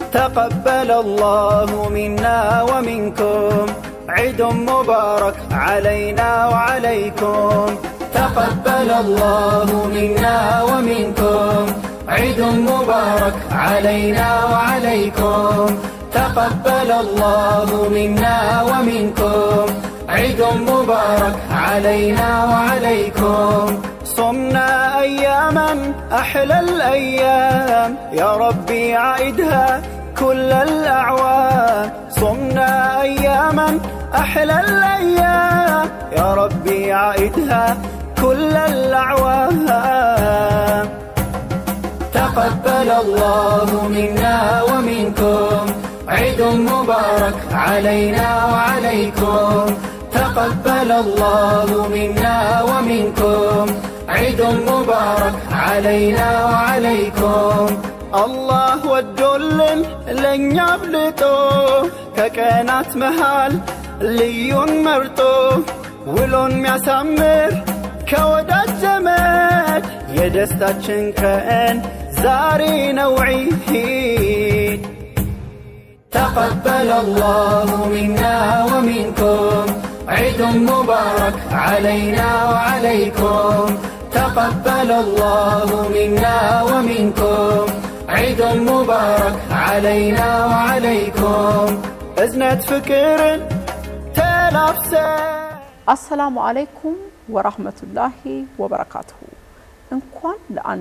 تقبل الله منا ومنكم عيد مبارك علينا وعليكم تقبل الله منا ومنكم عيد مبارك علينا وعليكم تقبل الله منا ومنكم عيد مبارك علينا وعليكم صمنا أياما أحلى الأيام يا ربي عائدها كل الأعوام صمنا أياما أحلى الأيام يا ربي عائدها كل الأعوام تقبل الله منا ومنكم عيد مبارك علينا وعليكم تقبل الله منا ومنكم عيد مبارك علينا وعليكم الله ወዶልን ለእኛ አብልጦ ከቀናት መሃል ልዩን መርጦ ውሎን ሚያሳምር ከወዳጅ ዘመድ የደስታችን ቀን ዛሬ ነው ዒድ تقبل الله منا ومنكم عيد مبارك علينا وعليكم تقبل الله منا ومنكم عيد مبارك علينا وعليكم أزنة فكر تلابسه አሰላሙ አለይኩም ወራህመቱላሂ ወበረካቱሁ። እንኳን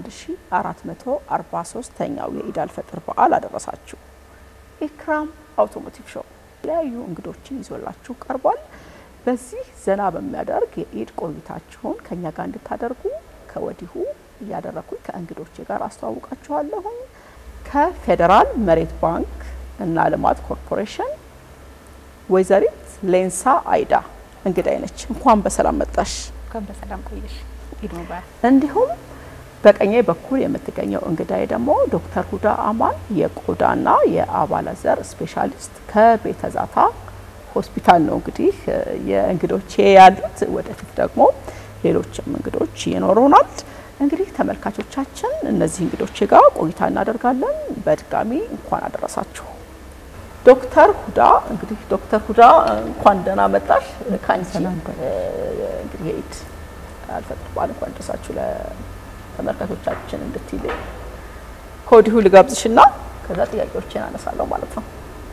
ለ1443ኛው የኢድ አልፈጥር በዓል አደረሳችሁ። ኢክራም አውቶሞቲቭ ሾው የተለያዩ እንግዶችን ይዞላችሁ ቀርቧል። በዚህ ዘና በሚያደርግ የኢድ ቆይታችሁን ከኛ ጋር እንድታደርጉ ከወዲሁ እያደረኩኝ ከእንግዶቼ ጋር አስተዋውቃችኋለሁኝ። ከፌዴራል መሬት ባንክ እና ልማት ኮርፖሬሽን ወይዘሪት ሌንሳ አይዳ እንግዳይ ነች። እንኳን በሰላም መጣሽ። እንኳን በሰላም ቆየሽ። ኢድ ሙባረክ። እንዲሁም በቀኜ በኩል የምትገኘው እንግዳይ ደግሞ ዶክተር ሁዳ አማን የቆዳና የአባለዘር ስፔሻሊስት ከቤተ ዛታ ሆስፒታል ነው እንግዲህ የእንግዶቼ ያሉት። ወደፊት ደግሞ ሌሎችም እንግዶች ይኖሩናል። እንግዲህ ተመልካቾቻችን እነዚህ እንግዶቼ ጋር ቆይታ እናደርጋለን። በድጋሚ እንኳን አደረሳችሁ። ዶክተር ሁዳ እንግዲህ ዶክተር ሁዳ እንኳን ደህና መጣሽ። ከአንቺ እንግዲህ የኢድ አልፈጥር በዓል እንኳን ደረሳችሁ ለተመልካቾቻችን እንድትይልኝ ከወዲሁ ልጋብዝሽና ከዛ ጥያቄዎችን አነሳለሁ ማለት ነው።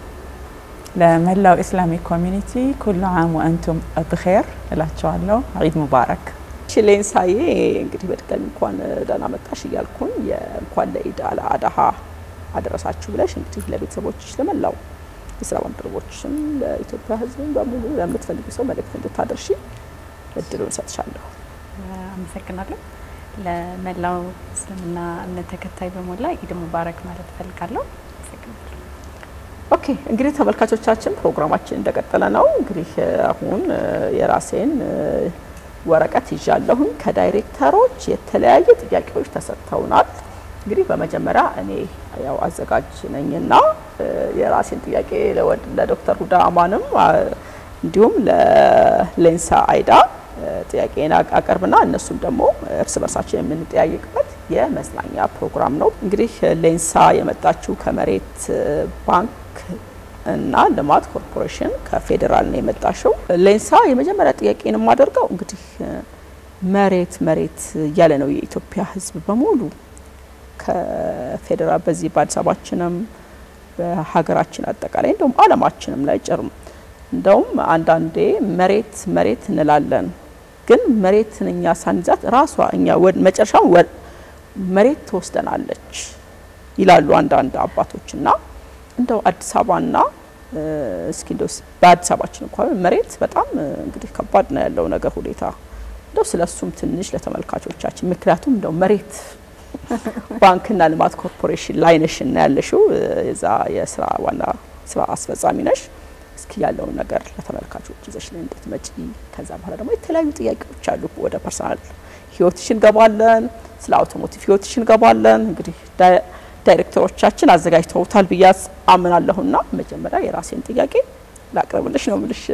ለመላው ኢስላሚክ ኮሚኒቲ ኩሉ ዓም ወአንቱም ብኼር እላቸዋለሁ። ዒድ ሙባረክ። እሺ ሌንሳዬ እንግዲህ በድጋሚ እንኳን ደህና መጣሽ እያልኩኝ እንኳን ለኢድ አል አድሃ አደረሳችሁ ብለሽ እንግዲህ ለቤተሰቦችሽ ለመላው የስራ ባልደረቦችሽም ለኢትዮጵያ ሕዝብም በሙሉ ለምትፈልጊ ሰው መልእክት እንድታደርሺ እድሉን እሰጥሻለሁ። አመሰግናለሁ። ለመላው እስልምና እምነት ተከታይ በሞላ ኢድ ሙባረክ ማለት እፈልጋለሁ። አመሰግናለሁ። ኦኬ እንግዲህ ተመልካቾቻችን ፕሮግራማችን እንደቀጠለ ነው። እንግዲህ አሁን የራሴን ወረቀት ይዣለሁኝ። ከዳይሬክተሮች የተለያየ ጥያቄዎች ተሰጥተውናል። እንግዲህ በመጀመሪያ እኔ ያው አዘጋጅ ነኝና የራሴን ጥያቄ ለዶክተር ሁዳ አማንም እንዲሁም ለሌንሳ አይዳ ጥያቄን አቀርብና እነሱም ደግሞ እርስ በርሳችን የምንጠያየቅበት የመዝናኛ ፕሮግራም ነው። እንግዲህ ሌንሳ የመጣችው ከመሬት ባንክ እና ልማት ኮርፖሬሽን ከፌዴራል ነው የመጣሽው። ሌንሳ የመጀመሪያ ጥያቄን የማደርገው እንግዲህ መሬት መሬት እያለ ነው የኢትዮጵያ ሕዝብ በሙሉ ከፌዴራል በዚህ በአዲስ አበባችንም በሀገራችን አጠቃላይ እንደውም ዓለማችንም ላይ ጭርም እንደውም አንዳንዴ መሬት መሬት እንላለን፣ ግን መሬትን እኛ ሳንይዛት ራሷ እኛ መጨረሻው መሬት ትወስደናለች ይላሉ አንዳንድ አባቶችና እንደው አዲስ አበባና እስኪ እንደው በአዲስ አበባችን እንኳን መሬት በጣም እንግዲህ ከባድ ነው ያለው ነገር ሁኔታ እንደው ስለሱም ትንሽ ለተመልካቾቻችን ምክንያቱም እንደው መሬት ባንክና ልማት ኮርፖሬሽን ላይ ነሽ እና ያለሽው የዛ የስራ ዋና ስራ አስፈጻሚ ነሽ። እስኪ ያለውን ነገር ለተመልካቾች ይዘሽ ላይ እንድትመጪ፣ ከዛ በኋላ ደግሞ የተለያዩ ጥያቄዎች አሉ። ወደ ፐርሰናል ህይወትሽ እንገባለን፣ ስለ አውቶሞቲቭ ህይወትሽ እንገባለን። እንግዲህ ዳይሬክተሮቻችን አዘጋጅተውታል ብዬ አምናለሁና መጀመሪያ የራሴን ጥያቄ ላቅርብልሽ ነው ምልሽ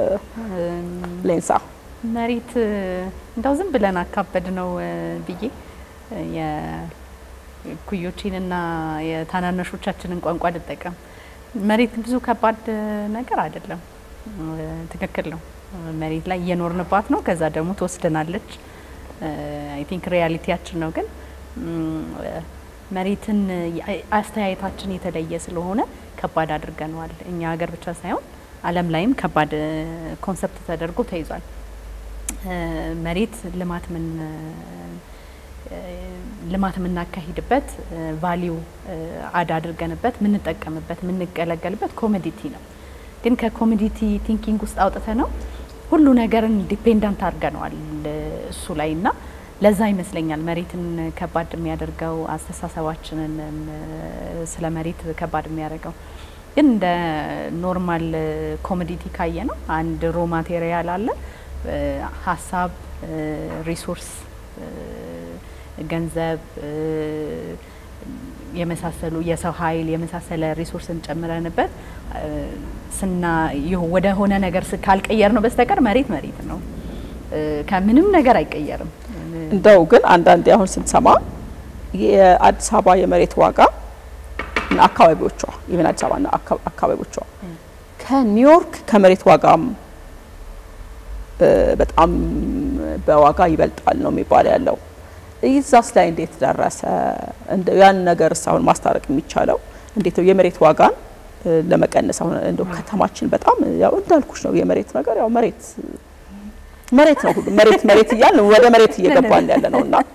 ሌንሳ። መሬት እንደው ዝም ብለን አካበድ ነው ብዬ ኩዮቼንና የታናናሾቻችንን ቋንቋ ልጠቀም። መሬት ብዙ ከባድ ነገር አይደለም። ትክክል ነው። መሬት ላይ እየኖርንባት ነው። ከዛ ደግሞ ትወስደናለች። አይ ቲንክ ሪያሊቲያችን ነው። ግን መሬትን አስተያየታችን የተለየ ስለሆነ ከባድ አድርገነዋል። እኛ ሀገር ብቻ ሳይሆን ዓለም ላይም ከባድ ኮንሰፕት ተደርጎ ተይዟል። መሬት ልማት ምን ልማት የምናካሂድበት ቫሊዩ አድ አድርገንበት የምንጠቀምበት የምንገለገልበት ኮሞዲቲ ነው። ግን ከኮሞዲቲ ቲንኪንግ ውስጥ አውጥተ ነው ሁሉ ነገርን ዲፔንዳንት አድርገነዋል እሱ ላይ እና ለዛ ይመስለኛል መሬትን ከባድ የሚያደርገው አስተሳሰባችንን ስለ መሬት ከባድ የሚያደርገው። ግን እንደ ኖርማል ኮሞዲቲ ካየ ነው አንድ ሮ ማቴሪያል አለ፣ ሀሳብ፣ ሪሶርስ፣ ገንዘብ የመሳሰሉ የሰው ኃይል የመሳሰለ ሪሶርስን ጨምረንበት ስና ወደ ሆነ ነገር ካልቀየር ነው በስተቀር መሬት መሬት ነው፣ ከምንም ነገር አይቀየርም። እንደው ግን አንዳንዴ አሁን ስንሰማ የአዲስ አበባ የመሬት ዋጋ እና አካባቢዎቿ ኢቨን አዲስ አበባና አካባቢዎቿ ከኒውዮርክ ከመሬት ዋጋም በጣም በዋጋ ይበልጣል ነው የሚባል ያለው። ይዛስ ላይ እንዴት ደረሰ? እንደው ያን ነገር አሁን ማስታረቅ የሚቻለው እንዴት ነው? የመሬት ዋጋን ለመቀነስ አሁን እንደው ከተማችን በጣም ያው እንዳልኩሽ ነው የመሬት ነገር ያው መሬት መሬት ነው ሁሉ መሬት መሬት እያልን ወደ መሬት እየገባን ያለ ነው እና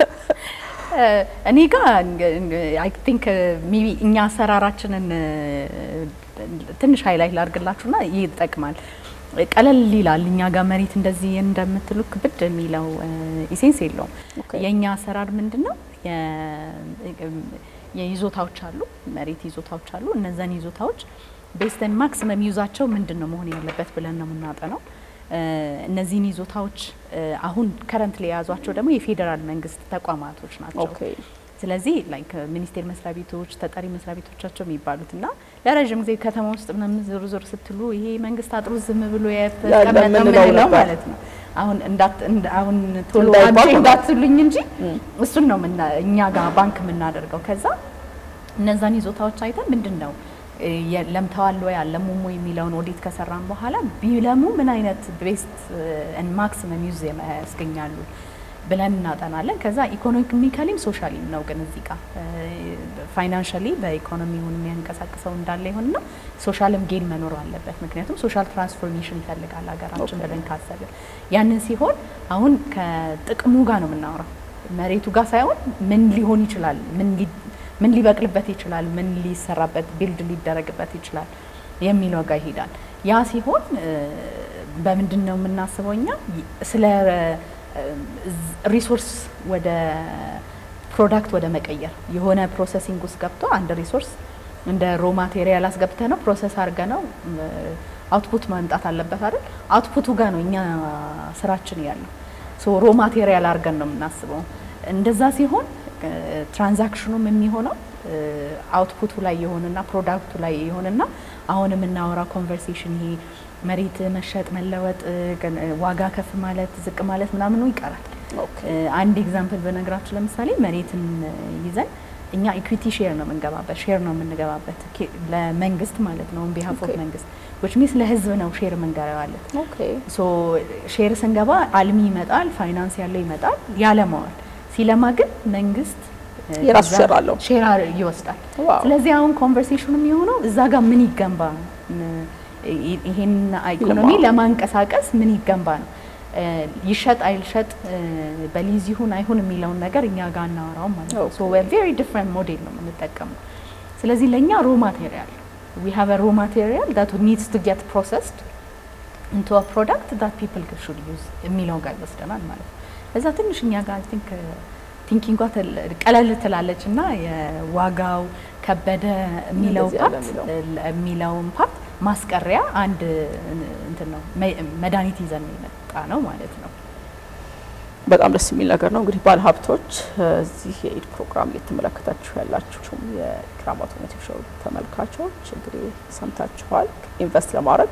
እኔ ጋር አይ ቲንክ ሜቢ እኛ አሰራራችንን ትንሽ ሀይላይት ላድርግላችሁና ይጠቅማል። ቀለል ይላል። እኛ ጋር መሬት እንደዚህ እንደምትሉ ክብድ የሚለው ኢሴንስ የለውም። የእኛ አሰራር ምንድን ነው? የይዞታዎች አሉ፣ መሬት ይዞታዎች አሉ። እነዛን ይዞታዎች ቤስተን ማክሲመም ዩዛቸው ምንድን ነው መሆን ያለበት ብለን ነው የምናጠነው። እነዚህን ይዞታዎች አሁን ከረንት ላይ የያዟቸው ደግሞ የፌዴራል መንግስት ተቋማቶች ናቸው። ስለዚህ ላይክ ሚኒስቴር መስሪያ ቤቶች ተጠሪ መስሪያ ቤቶቻቸው የሚባሉት እና ለረዥም ጊዜ ከተማ ውስጥ ምናምን ዞር ዞር ስትሉ ይሄ መንግስት አጥሩ ዝም ብሎ የተቀመጠ ምንለው ማለት ነው። አሁን እንዳት አሁን ቶሎ አንቺ እንዳትሉኝ እንጂ እሱን ነው እኛ ጋር ባንክ የምናደርገው። ከዛ እነዛን ይዞታዎች አይተን ምንድን ነው ለምተዋል ወይ አለሙም ወይ የሚለውን ኦዲት ከሰራን በኋላ ቢለሙ ምን አይነት ቤስት ማክሲመም ዩዝ ያስገኛሉ ብለን እናጠናለን። ከዛ ኢኮኖሚካሊም ሶሻሊም ነው ግን እዚህ ጋር ፋይናንሻሊ በኢኮኖሚውን የሚያንቀሳቅሰው እንዳለ ይሆንና ሶሻልም ጌን መኖር አለበት። ምክንያቱም ሶሻል ትራንስፎርሜሽን ይፈልጋል ሀገራችን ብለን ካሰብን ያንን ሲሆን አሁን ከጥቅሙ ጋር ነው የምናወራው መሬቱ ጋር ሳይሆን ምን ሊሆን ይችላል ምን ምን ሊበቅልበት ይችላል፣ ምን ሊሰራበት ቢልድ ሊደረግበት ይችላል የሚለው ጋር ይሄዳል። ያ ሲሆን በምንድን ነው የምናስበው እኛ ስለ ሪሶርስ ወደ ፕሮዳክት ወደ መቀየር የሆነ ፕሮሰሲንግ ውስጥ ገብቶ አንድ ሪሶርስ እንደ ሮ ማቴሪያል አስገብተ ነው ፕሮሰስ አድርገ ነው አውትፑት ማምጣት አለበት አይደል? አውትፑቱ ጋር ነው እኛ ስራችን ያለው። ሶ ሮ ማቴሪያል አድርገን ነው የምናስበው። እንደዛ ሲሆን ትራንዛክሽኑም የሚሆነው አውትፑቱ ላይ የሆንና ፕሮዳክቱ ላይ የሆንና አሁን የምናወራው ኮንቨርሴሽን ይሄ መሬት መሸጥ መለወጥ፣ ዋጋ ከፍ ማለት ዝቅ ማለት ምናምኑ ይቀራል። አንድ ኤግዛምፕል በነግራችሁ ለምሳሌ መሬትን ይዘን እኛ ኢኩዊቲ ሼር ነው የምንገባበት ሼር ነው የምንገባበት ለመንግስት ማለት ነው ቢሃፍ ኦፍ መንግስት ዊች ሚንስ ለህዝብ ነው ሼር የምንገባለት። ሶ ሼር ስንገባ አልሚ ይመጣል፣ ፋይናንስ ያለው ይመጣል፣ ያለማዋል ሲለማ ግን መንግስት የራሱ ሼር አለው ሼር ይወስዳል። ስለዚህ አሁን ኮንቨርሴሽኑ የሚሆነው እዛ ጋር ምን ይገንባ ይሄን ኢኮኖሚ ለማንቀሳቀስ ምን ይገንባ ነው። ይሸጥ አይልሸጥ፣ በሊዝ ይሁን አይሁን የሚለውን ነገር እኛ ጋር እናወራው ማለት ነው። ሶ ቬሪ ዲፍረንት ሞዴል ነው የምንጠቀመው። ስለዚህ ለእኛ ሮ ማቴሪያል ዊ ሃቭ ሮ ማቴሪያል ዳት ኒድስ ቱ ጌት ፕሮሰስድ ኢንቱ አ ፕሮዳክት ዳት ፒፕል ሹድ ዩዝ የሚለው ጋር ይወስደናል ማለት ነው። እዛ ትንሽ እኛ ጋር ቲንክ ቲንኪንጓ ቀለል ትላለች እና የዋጋው ከበደ የሚለው ፓርት የሚለውን ፓርት ማስቀሪያ አንድ እንትን ነው መድኃኒት ይዘን የመጣ ነው ማለት ነው። በጣም ደስ የሚል ነገር ነው። እንግዲህ ባለ ሀብቶች እዚህ የኢድ ፕሮግራም እየተመለከታችሁ ያላችሁም የኢክራም አውቶሞቲቭ ሾው ተመልካቾች እንግዲህ ሰምታችኋል። ኢንቨስት ለማድረግ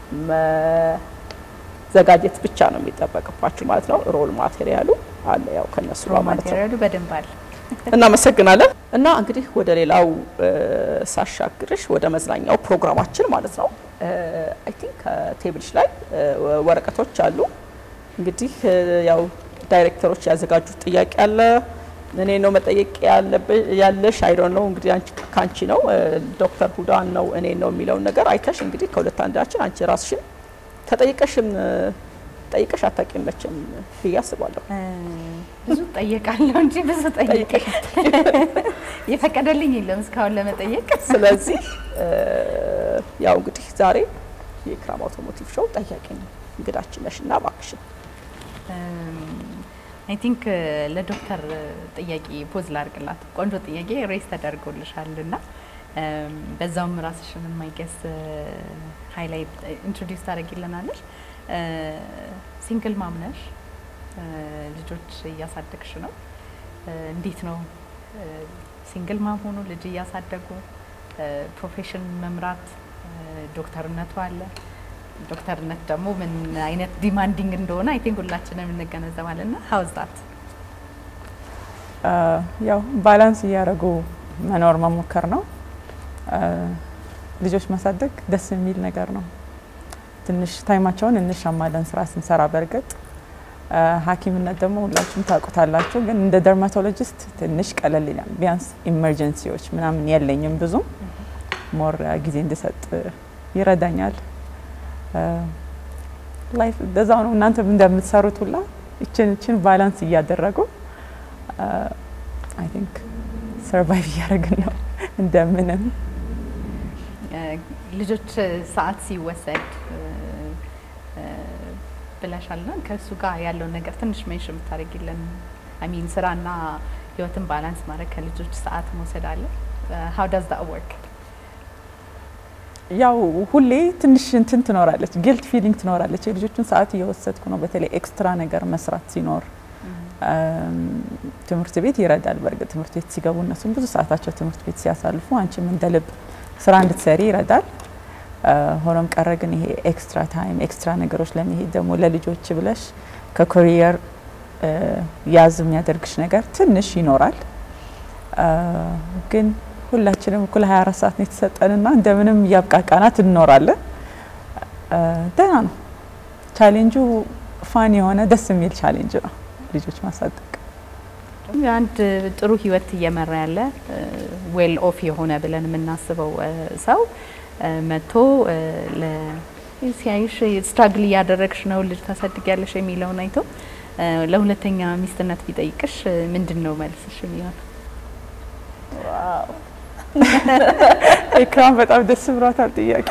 መዘጋጀት ብቻ ነው የሚጠበቅባችሁ ማለት ነው። ሮል ማቴሪያሉ አለ ያው ከነሱ ሮ ማቴሪያሉ በደንብ አለ። እናመሰግናለን። እና እንግዲህ ወደ ሌላው እ፣ ሳሻግርሽ ወደ መዝናኛው ፕሮግራማችን ማለት ነው። አይ ቲንክ ከቴብልሽ ላይ እ፣ ወረቀቶች አሉ። እንግዲህ እ፣ ያው ዳይሬክተሮች ያዘጋጁት ጥያቄ አለ። እኔ ነው መጠየቅ ያለብ- ያለሽ አይዶን ነው እንግዲህ አንቺ ካንቺ ነው እ፣ ዶክተር ሁዳን ነው እኔ ነው የሚለውን ነገር አይተሽ እንግዲህ ከሁለት አንዳችን አንቺ ራስሽን ተጠይቀሽም እ፣ ጠይቀሽ አታውቂም መቼም ብዬ አስባለሁ። እ፣ ብዙ ጠየቃለሁ እንጂ ብዙ ጠየቅ ጠይቀሽ የፈቀደልኝ የለም እስካሁን ለመጠየቅ። ስለዚህ እ፣ ያው እንግዲህ ዛሬ የኢክራም አውቶሞቲቭ ሾው ጠያቂ ነው እንግዳችን ነሽ እና እባክሽን አይ ቲንክ ለዶክተር ጥያቄ ፖዝ ላርግላት። ቆንጆ ጥያቄ ሬስ ተደርጎልሻል እና እም፣ በዛውም ራስሽን የማይገስ ሃይላይት ኢንትሮዲውስ ታደርጊልናለሽ። ሲንግል ማምነሽ ልጆች እያሳደግሽ ነው። እ፣ እንዴት ነው ሲንግል ማም ሆኖ ልጅ እያሳደጉ ፕሮፌሽን መምራት እ፣ ዶክተርነቱ አለ ዶክተርነት ደግሞ ምን አይነት ዲማንዲንግ እንደሆነ አይ ቲንክ ሁላችንም እንገነዘባለን። ና ሀውዝ ዛት ያው ባላንስ እያደረጉ መኖር መሞከር ነው። አ፣ ልጆች ማሳደግ ደስ የሚል ነገር ነው። ትንሽ ታይማቸውን እንሻማለን ስራ ስንሰራ። በእርግጥ አ፣ ሐኪምነት ደግሞ ሁላችሁም ታውቁታላችሁ። ግን እንደ ደርማቶሎጂስት ትንሽ ቀለል ይላል። ቢያንስ ኢመርጀንሲዎች ምናምን የለኝም ብዙም ሞር ጊዜ እንድሰጥ ይረዳኛል። ላይፍ በዛው ነው። እናንተም እንደምትሰሩት ሁላ እችን እችን ባላንስ እያደረጉ አይ ቲንክ ሰርቫይቭ እያደረግን ነው እንደምንም። ልጆች ሰዓት ሲወሰድ ብለሻል ና ከእሱ ጋር ያለውን ነገር ትንሽ ሜንሽን የምታደርጊልን አሚን ስራና ህይወትን ባላንስ ማድረግ ከልጆች ሰዓት መውሰድ አለ ሀው ዳዝ ዳት ወርክ? ያው ሁሌ ትንሽ እንትን ትኖራለች፣ ጊልት ፊሊንግ ትኖራለች። የልጆቹን ሰዓት እየወሰድኩ ነው። በተለይ ኤክስትራ ነገር መስራት ሲኖር ትምህርት ቤት ይረዳል። በእርግጥ ትምህርት ቤት ሲገቡ እነሱም ብዙ ሰዓታቸው ትምህርት ቤት ሲያሳልፉ አንቺም እንደ ልብ ስራ እንድትሰሪ ይረዳል። ሆኖም ቀረ ግን ይሄ ኤክስትራ ታይም ኤክስትራ ነገሮች ለመሄድ ደግሞ ለልጆች ብለሽ ከኮሪየር ያዝ የሚያደርግሽ ነገር ትንሽ ይኖራል። ግን ሁላችንም እኩል 24 ሰዓት ነው የተሰጠንና እንደምንም እያብቃቃናት እንኖራለን። ደህና ነው። ቻሌንጁ ፋን የሆነ ደስ የሚል ቻሌንጅ ነው ልጆች ማሳደግ። አንድ ጥሩ ህይወት እየመራ ያለ ዌል ኦፍ የሆነ ብለን የምናስበው ሰው መጥቶ ሲያይሽ ስትራግል እያደረግሽ ነው ልጅ ታሳድጊያለሽ የሚለውን አይቶ ለሁለተኛ ሚስትነት ቢጠይቅሽ ምንድን ነው መልስሽ የሚሆን? ኢክራም በጣም ደስ ብሏታል ጥያቄ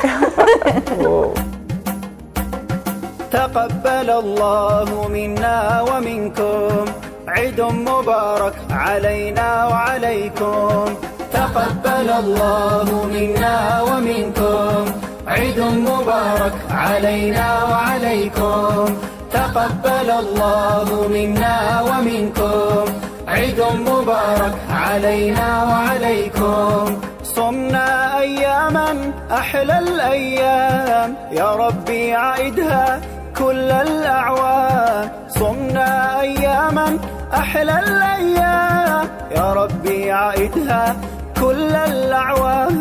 تقبل الله منا ومنكم عيد مبارك علينا وعليكم تقبل الله منا ومنكم عيد مبارك علينا وعليكم تقبل الله منا ومنكم عيد مبارك علينا وعليكم صمنا أياما أحلى الأيام يا ربي عيدها كل الأعوام صمنا أياما أحلى الأيام يا ربي عيدها كل الأعوام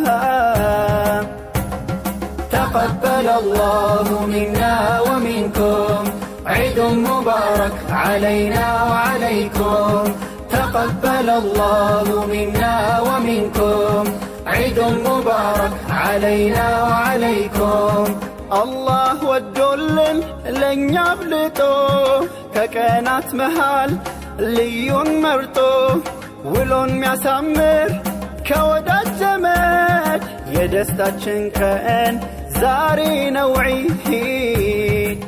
تقبل الله منا ومنكم عيد مبارك علينا وعليكم تقبل الله منا ومنكم عيد مبارك علينا وعليكم الله ወዶልን ለእኛ አብልጦ ከቀናት መሃል ልዩን መርጦ ውሎን ሚያሳምር ከወዳጅ ዘመድ የደስታችን ቀን ዛሬ ነው ዒድ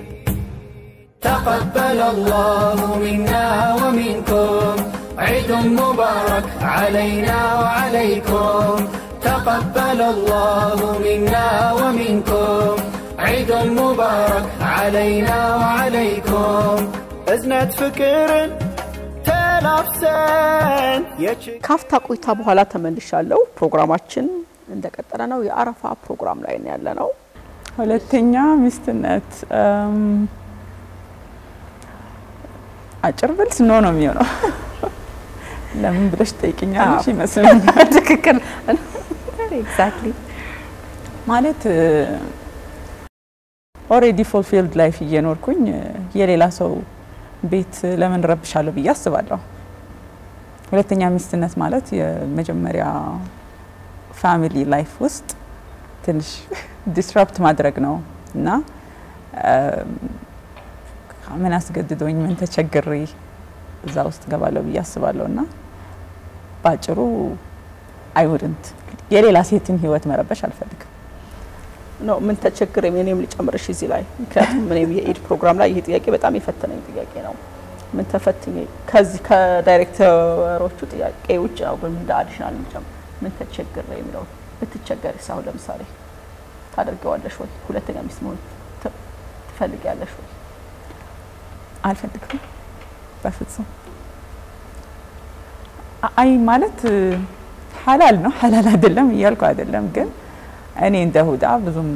تقبل الله منا ومنكم عيد مبارك علينا وعليكم تقبل الله منا ومنكم عيد مبارك علينا وعليكم እዝነት ፍቅርን ተላብሰን ካፍታ ቆይታ በኋላ ተመልሻለሁ። ፕሮግራማችን እንደቀጠለ ነው። የአረፋ ፕሮግራም ላይ ነው ያለ ነው። ሁለተኛ ሚስትነት አጭር ብልስ ኖ ነው የሚሆነው። ለምን ብለሽ ትጠይቅኛለሽ ይመስለኛል። ትክክል ኤግዛክትሊ ማለት ኦሬዲ ፉልፊልድ ላይፍ እየኖርኩኝ የሌላ ሰው ቤት ለምን ረብሻለሁ ብዬ አስባለሁ። ሁለተኛ ሚስትነት ማለት የመጀመሪያ ፋሚሊ ላይፍ ውስጥ ትንሽ ዲስራፕት ማድረግ ነው እና ምን አስገድዶኝ ምን ተቸግሬ እዛ ውስጥ ገባለሁ ብዬ አስባለሁ እና በአጭሩ አይውድንት የሌላ ሴትን ህይወት መረበሽ አልፈልግም። ነው ምን ተቸግረ እኔም ልጨምርሽ እዚህ ላይ ምክንያቱም እኔም የኢድ ፕሮግራም ላይ ይሄ ጥያቄ በጣም የፈተነኝ ጥያቄ ነው። ምን ተፈትኝ ከዚህ ከዳይሬክተሮቹ ጥያቄ ውጭ ነው ግን እንደ አዲሽናል ልጨምር ምን ተቸግረ የሚለው ብትቸገሪ ሳሁን ለምሳሌ ታደርገዋለሽ ወይ? ሁለተኛ ሚስት መሆን ት- ትፈልጊያለሽ ወይ? አልፈልግም በፍጹም። አ- አይ ማለት ሀላል ነው ሀላል አይደለም እያልኩ አይደለም፣ ግን እኔ እንደ ሁዳ ብዙም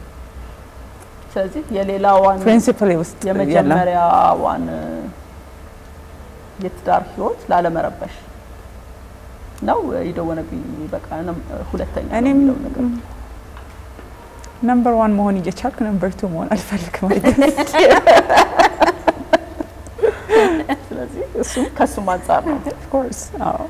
ስለዚህ የሌላዋን ፕሪንሲፕል ውስጥ የለም። የመጀመሪያዋን የትዳር ህይወት ላለመረበሽ ነው የደወነብኝ። በቃ ነም- ሁለተኛ ነው እኔም የሚለው ነገር ነምበር ዋን መሆን እየቻልኩ ነምበር ቱ መሆን አልፈልግም አይደል? ስለዚህ እሱም ከእሱም አንጻር ነው። ኦፍኮርስ አዎ።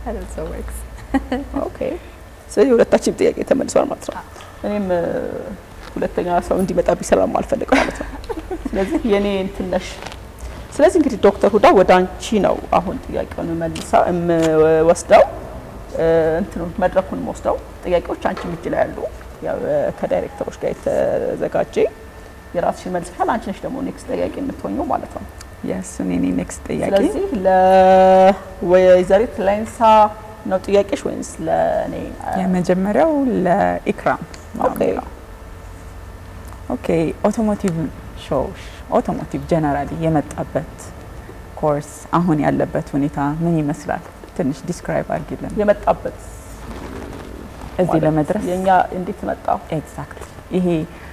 ኦኬ ስለዚህ የሁለታችን ጥያቄ ተመልሷል ማለት ነው። እኔም እ፣ ሁለተኛ ሰው እንዲመጣብኝ ስለማልፈልግ ማለት ነው። ስለዚህ የኔ እንትን ነሽ። ስለዚህ እንግዲህ ዶክተር ሁዳ ወደ አንቺ ነው አሁን ጥያቄውን መልሳ የምወስደው እ፣ እንትኑን መድረኩን ወስደው ጥያቄዎች አንቺ እጅ ላይ ያሉ ያው እ፣ ከዳይሬክተሮች ጋር የተዘጋጀ የራስሽን መልሰሻል። አንቺ ነሽ ደግሞ ኔክስት ጥያቄ የምትሆኘው ማለት ነው። የስ እኔ ኔክስት ጥያቄ ስለዚህ ለወይዘሪት ላይንሳ ነው ጥያቄሽ ወይንስ ለእኔ? የመጀመሪያው ለኢክራም ነው ኦኬ። የሚለው። ኦኬ ኦቶሞቲቭ ሾው ኦቶሞቲቭ ጀነራሊ የመጣበት ኮርስ አሁን ያለበት ሁኔታ ምን ይመስላል? ትንሽ ዲስክራይብ አድርጊልን የመጣበት እዚህ ማለት ለመድረስ የኛ እንዴት መጣ? ኤግዛክት ይሄ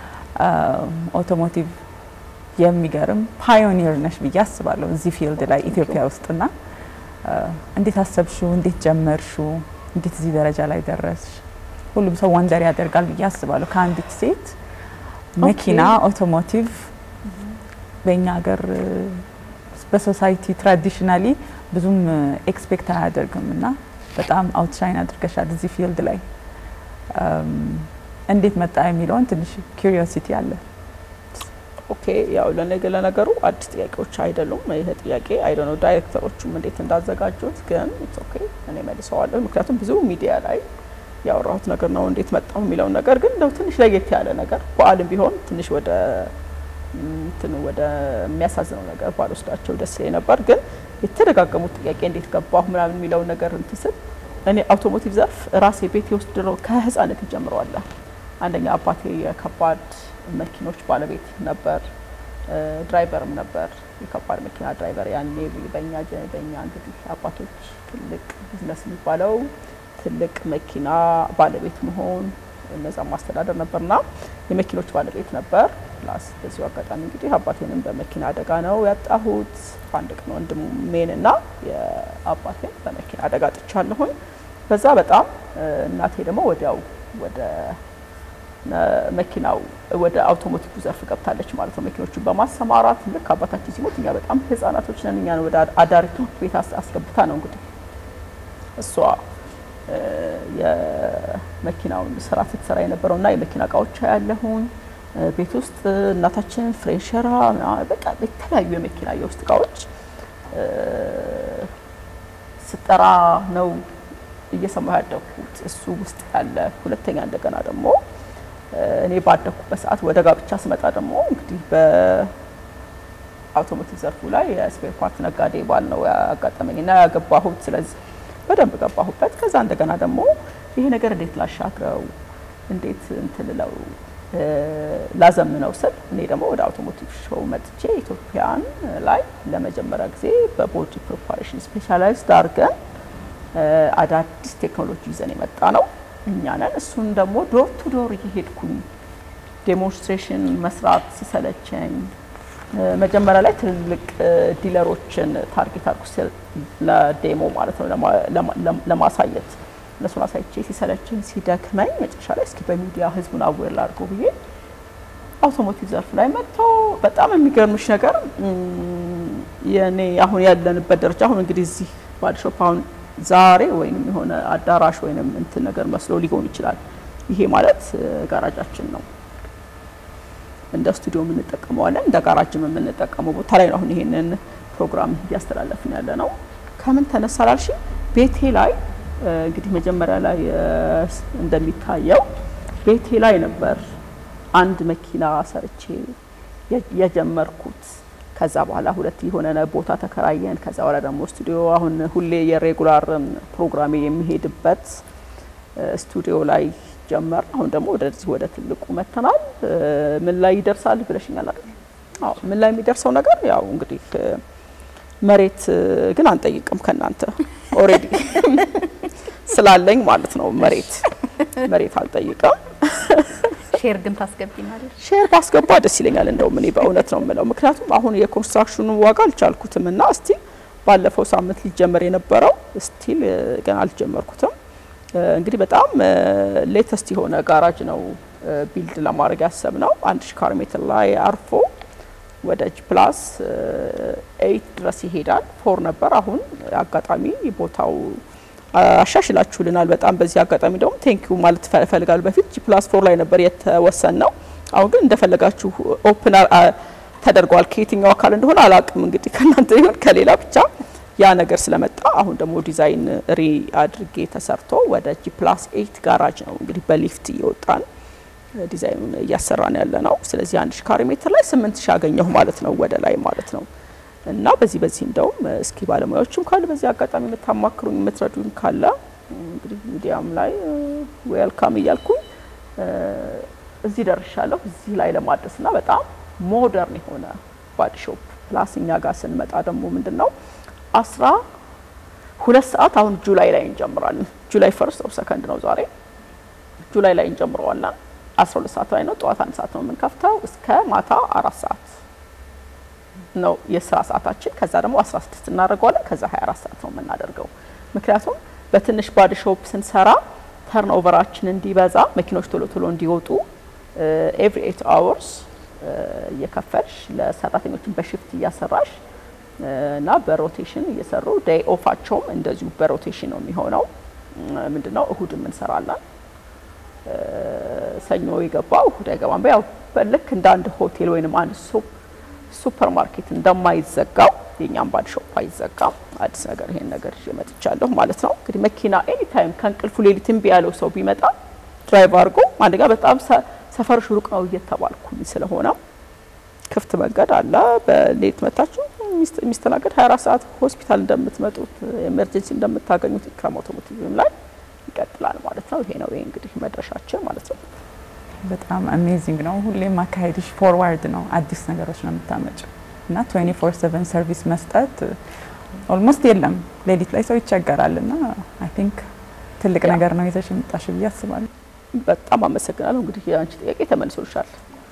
ኦቶሞቲቭ የሚገርም ፓዮኒር ነሽ ብዬ አስባለሁ እዚህ ፊልድ ላይ ኢትዮጵያ ውስጥና አ፣ እንዴት አሰብሽው? እንዴት ጀመርሽው? እንዴት እዚህ ደረጃ ላይ ደረስሽ? ሁሉም ሰው ወንደር ያደርጋል ብዬ አስባለሁ። ከአንዲት ሴት መኪና ኦቶሞቲቭ በእኛ ሀገር እ፣ በሶሳይቲ ትራዲሽናሊ ብዙም ኤክስፔክት አያደርግም እና በጣም አውትሻይን አድርገሻል እዚህ ፊልድ ላይ አም፣ እንዴት መጣ የሚለውን ትንሽ ኪሪዮሲቲ አለ። ኦኬ ያው ለነገ ለነገሩ አዲስ ጥያቄዎች አይደሉም። ይሄ ጥያቄ አይደ ነው ዳይሬክተሮቹም እንዴት እንዳዘጋጁት ግን ኢትስ ኦኬ እኔ መልሰዋለሁ። ምክንያቱም ብዙ ሚዲያ ላይ ያወራሁት ነገር ነው እንዴት መጣው የሚለውን ነገር ግን እንደው ትንሽ ለየት ያለ ነገር በዓልም ቢሆን ትንሽ ወደ እንትን ወደ የሚያሳዝነው ነገር ባልወስዳቸው ደስ ይለኝ ነበር። ግን የተደጋገሙት ጥያቄ እንዴት ገባሁ ምናምን የሚለውን ነገር እንትን ስል እኔ አውቶሞቲቭ ዘርፍ ራሴ ቤቴ ውስጥ ድሮ ከህፃነት ይጀምረዋለሁ። አንደኛ አባቴ የከባድ መኪኖች ባለቤት ነበር፣ እ፣ ድራይቨርም ነበር፣ የከባድ መኪና ድራይቨር። ያኔ በእኛ ጀ- በእኛ እንግዲህ አባቶች ትልቅ ቢዝነስ የሚባለው ትልቅ መኪና ባለቤት መሆን እነዛ ማስተዳደር ነበርና የመኪኖች ባለቤት ነበር። ፕላስ በዚሁ አጋጣሚ እንግዲህ አባቴንም በመኪና አደጋ ነው ያጣሁት። በአንድ ቀን ወንድሜን እና የአባቴን በመኪና አደጋ ጥቻለሁኝ። በዛ በጣም እ፣ እናቴ ደግሞ ወዲያው ወደ ነ- መኪናው ወደ አውቶሞቲቭ ዘርፍ ገብታለች ማለት ነው። መኪኖቹን በማሰማራት ልክ አባታችን ሲሞት እኛ በጣም ህጻናቶች ነን። እኛን ወደ አዳሪ ትምህርት ቤት አስ- አስገብታ ነው እንግዲህ እሷ እ፣ የመኪናውን ስራ ስትሰራ የነበረው እና የመኪና እቃዎች ያለሁኝ ቤት ውስጥ እናታችን ፍሬሸራ ምናምን በቃ የተለያዩ የመኪና የውስጥ እቃዎች እ፣ ስጠራ ነው እየሰማሁ ያደግኩት እሱ ውስጥ ያለ። ሁለተኛ እንደገና ደግሞ እ፣ እኔ ባደግኩበት ሰዓት ወደ ጋብቻ ስመጣ ደግሞ እንግዲህ በአውቶሞቲቭ ዘርፉ ላይ የስፔር ፓርት ነጋዴ ባል ነው ያጋጠመኝና ያገባሁት። ስለዚህ በደንብ ገባሁበት። ከዛ እንደገና ደግሞ ይሄ ነገር እንዴት ላሻግረው እንዴት እንትን ልለው እ፣ ላዘምነው ስል እኔ ደግሞ ወደ አውቶሞቲቭ ሾው መጥቼ ኢትዮጵያን ላይ ለመጀመሪያ ጊዜ በቦዲ ፕሪፓሬሽን ስፔሻላይዝድ አድርገን እ፣ አዳዲስ ቴክኖሎጂ ይዘን የመጣ ነው እኛ ነን። እሱን ደግሞ ዶር ቱ ዶር እየሄድኩኝ ዴሞንስትሬሽን መስራት ሲሰለቸኝ መጀመሪያ ላይ ትልልቅ ዲለሮችን ታርጌት አድርጎ ለዴሞ ማለት ነው ለማሳየት እነሱን አሳይቼ ሲሰለችኝ ሲደክመኝ መጨረሻ ላይ እስኪ በሚዲያ ህዝቡን አዌር ላድርገው ብዬ አውቶሞቲቭ ዘርፍ ላይ መጥቶ በጣም የሚገርምሽ ነገር የኔ አሁን ያለንበት ደረጃ አሁን እንግዲህ እዚህ ባዲሾፕ አሁን ዛሬ ወይም የሆነ አዳራሽ ወይም እንትን ነገር መስሎ ሊሆን ይችላል። ይሄ ማለት ጋራጃችን ነው። እንደ ስቱዲዮ የምንጠቀመዋለን፣ እንደ ጋራጅም የምንጠቀመው ቦታ ላይ ነው። አሁን ይሄንን ፕሮግራም እያስተላለፍን ያለ ነው። ከምን ተነሳ ላልሽ ቤቴ ላይ እንግዲህ መጀመሪያ ላይ እንደሚታየው ቤቴ ላይ ነበር አንድ መኪና ሰርቼ የጀመርኩት። ከዛ በኋላ ሁለት የሆነ ቦታ ተከራየን። ከዛ በኋላ ደግሞ ስቱዲዮ አሁን ሁሌ የሬጉላር ፕሮግራሜ የሚሄድበት ስቱዲዮ ላይ ጀመር። አሁን ደግሞ ወደዚህ ወደ ትልቁ መተናል። ምን ላይ ይደርሳል ብለሽኛል አይደል? አዎ ምን ላይ የሚደርሰው ነገር ያው እንግዲህ መሬት ግን አንጠይቅም ከእናንተ ኦሬዲ ስላለኝ ማለት ነው። መሬት መሬት አልጠይቅም። ሼር ግን ታስገቢናለሽ? ሼር ባስገባ ደስ ይለኛል። እንደውም እኔ በእውነት ነው የምለው፣ ምክንያቱም አሁን የኮንስትራክሽኑ ዋጋ አልቻልኩትም እና ስቲል ባለፈው ሳምንት ሊጀመር የነበረው ስቲል ገና አልጀመርኩትም። እንግዲህ በጣም ሌተስት የሆነ ጋራጅ ነው ቢልድ ለማድረግ ያሰብ ነው። አንድ ሺ ካሬ ሜትር ላይ አርፎ ወደ ጂ ፕላስ ኤይት ድረስ ይሄዳል። ፎር ነበር። አሁን አጋጣሚ ቦታው አሻሽላችሁልናል በጣም በዚህ አጋጣሚ ደግሞ ቴንኪዩ ማለት እፈልጋለሁ። በፊት ጂ ፕላስ ፎር ላይ ነበር የተወሰን ነው። አሁን ግን እንደፈለጋችሁ ኦፕን ተደርጓል። ከየትኛው አካል እንደሆነ አላቅም እንግዲህ ከእናንተ ይሁን ከሌላ ብቻ ያ ነገር ስለመጣ አሁን ደግሞ ዲዛይን ሪ አድርጌ ተሰርቶ ወደ ጂ ፕላስ ኤይት ጋራጅ ነው እንግዲህ በሊፍት እየወጣን ዲዛይኑን እያሰራን ያለ ነው። ስለዚህ አንድ ሺ ካሬ ሜትር ላይ ስምንት ሺ አገኘሁ ማለት ነው ወደ ላይ ማለት ነው። እና በዚህ በዚህ እንደውም እስኪ ባለሙያዎችም ካለ በዚህ አጋጣሚ የምታማክሩኝ የምትረዱኝ ካለ እንግዲህ ሚዲያም ላይ ዌልካም እያልኩኝ እዚህ ደርሻለሁ። እዚህ ላይ ለማድረስ እና በጣም ሞደርን የሆነ ባዲ ሾፕ ፕላስ እኛ ጋር ስንመጣ ደግሞ ምንድን ነው አስራ ሁለት ሰዓት አሁን ጁላይ ላይ እንጀምራለን። ጁላይ ፈርስት ኦር ሰከንድ ነው ዛሬ። ጁላይ ላይ እንጀምረዋለን። አስራ ሁለት ሰዓት ላይ ነው ጠዋት አንድ ሰዓት ነው የምንከፍተው እስከ ማታ አራት ሰዓት ነው የስራ ሰዓታችን። ከዛ ደግሞ 16 እናደርገዋለን። ከዛ 24 ሰዓት ነው የምናደርገው። ምክንያቱም በትንሽ ባዲ ሾፕ ስንሰራ ተርን ኦቨራችን እንዲበዛ መኪኖች ቶሎ ቶሎ እንዲወጡ ኤቭሪ ኤት አወርስ እየከፈልሽ ለሰራተኞችን በሽፍት እያሰራሽ እና በሮቴሽን እየሰሩ ዴይ ኦፋቸውም እንደዚሁ በሮቴሽን ነው የሚሆነው። ምንድነው እሁድም እንሰራለን። ሰኞ የገባው እሁድ አይገባም። ያው ልክ እንደ አንድ ሆቴል ወይንም አንድ ሱፕ ሱፐር ማርኬት እንደማይዘጋው የኛም ባዲ ሾፕ አይዘጋም። አዲስ ነገር ይሄን ነገር ይዤ መጥቻለሁ ማለት ነው። እንግዲህ መኪና ኤኒ ታይም ከእንቅልፉ ሌሊት እምቢ ያለው ሰው ቢመጣ ድራይቭ አድርጎ አንድ ጋር በጣም ሰፈርሽ ሩቅ ነው እየተባልኩኝ ስለሆነ ክፍት መንገድ አለ። በሌሊት መታችሁ የሚስተናገድ 24 ሰዓት ሆስፒታል እንደምትመጡት ኤመርጀንሲ እንደምታገኙት ኢክራም አውቶሞቲቭም ላይ ይቀጥላል ማለት ነው። ይሄ ነው ይሄ እንግዲህ መድረሻችን ማለት ነው። በጣም አሜዚንግ ነው። ሁሌም አካሄድሽ ፎርዋርድ ነው። አዲስ ነገሮች ነው የምታመጭው እና 24 7 ሰርቪስ መስጠት ኦልሞስት የለም። ሌሊት ላይ ሰው ይቸገራል እና አይ ቲንክ ትልቅ ነገር ነው ይዘሽ የመጣሽ ብዬ አስባለሁ። በጣም አመሰግናለሁ። እንግዲህ የአንቺ ጥያቄ ተመልሶልሻል።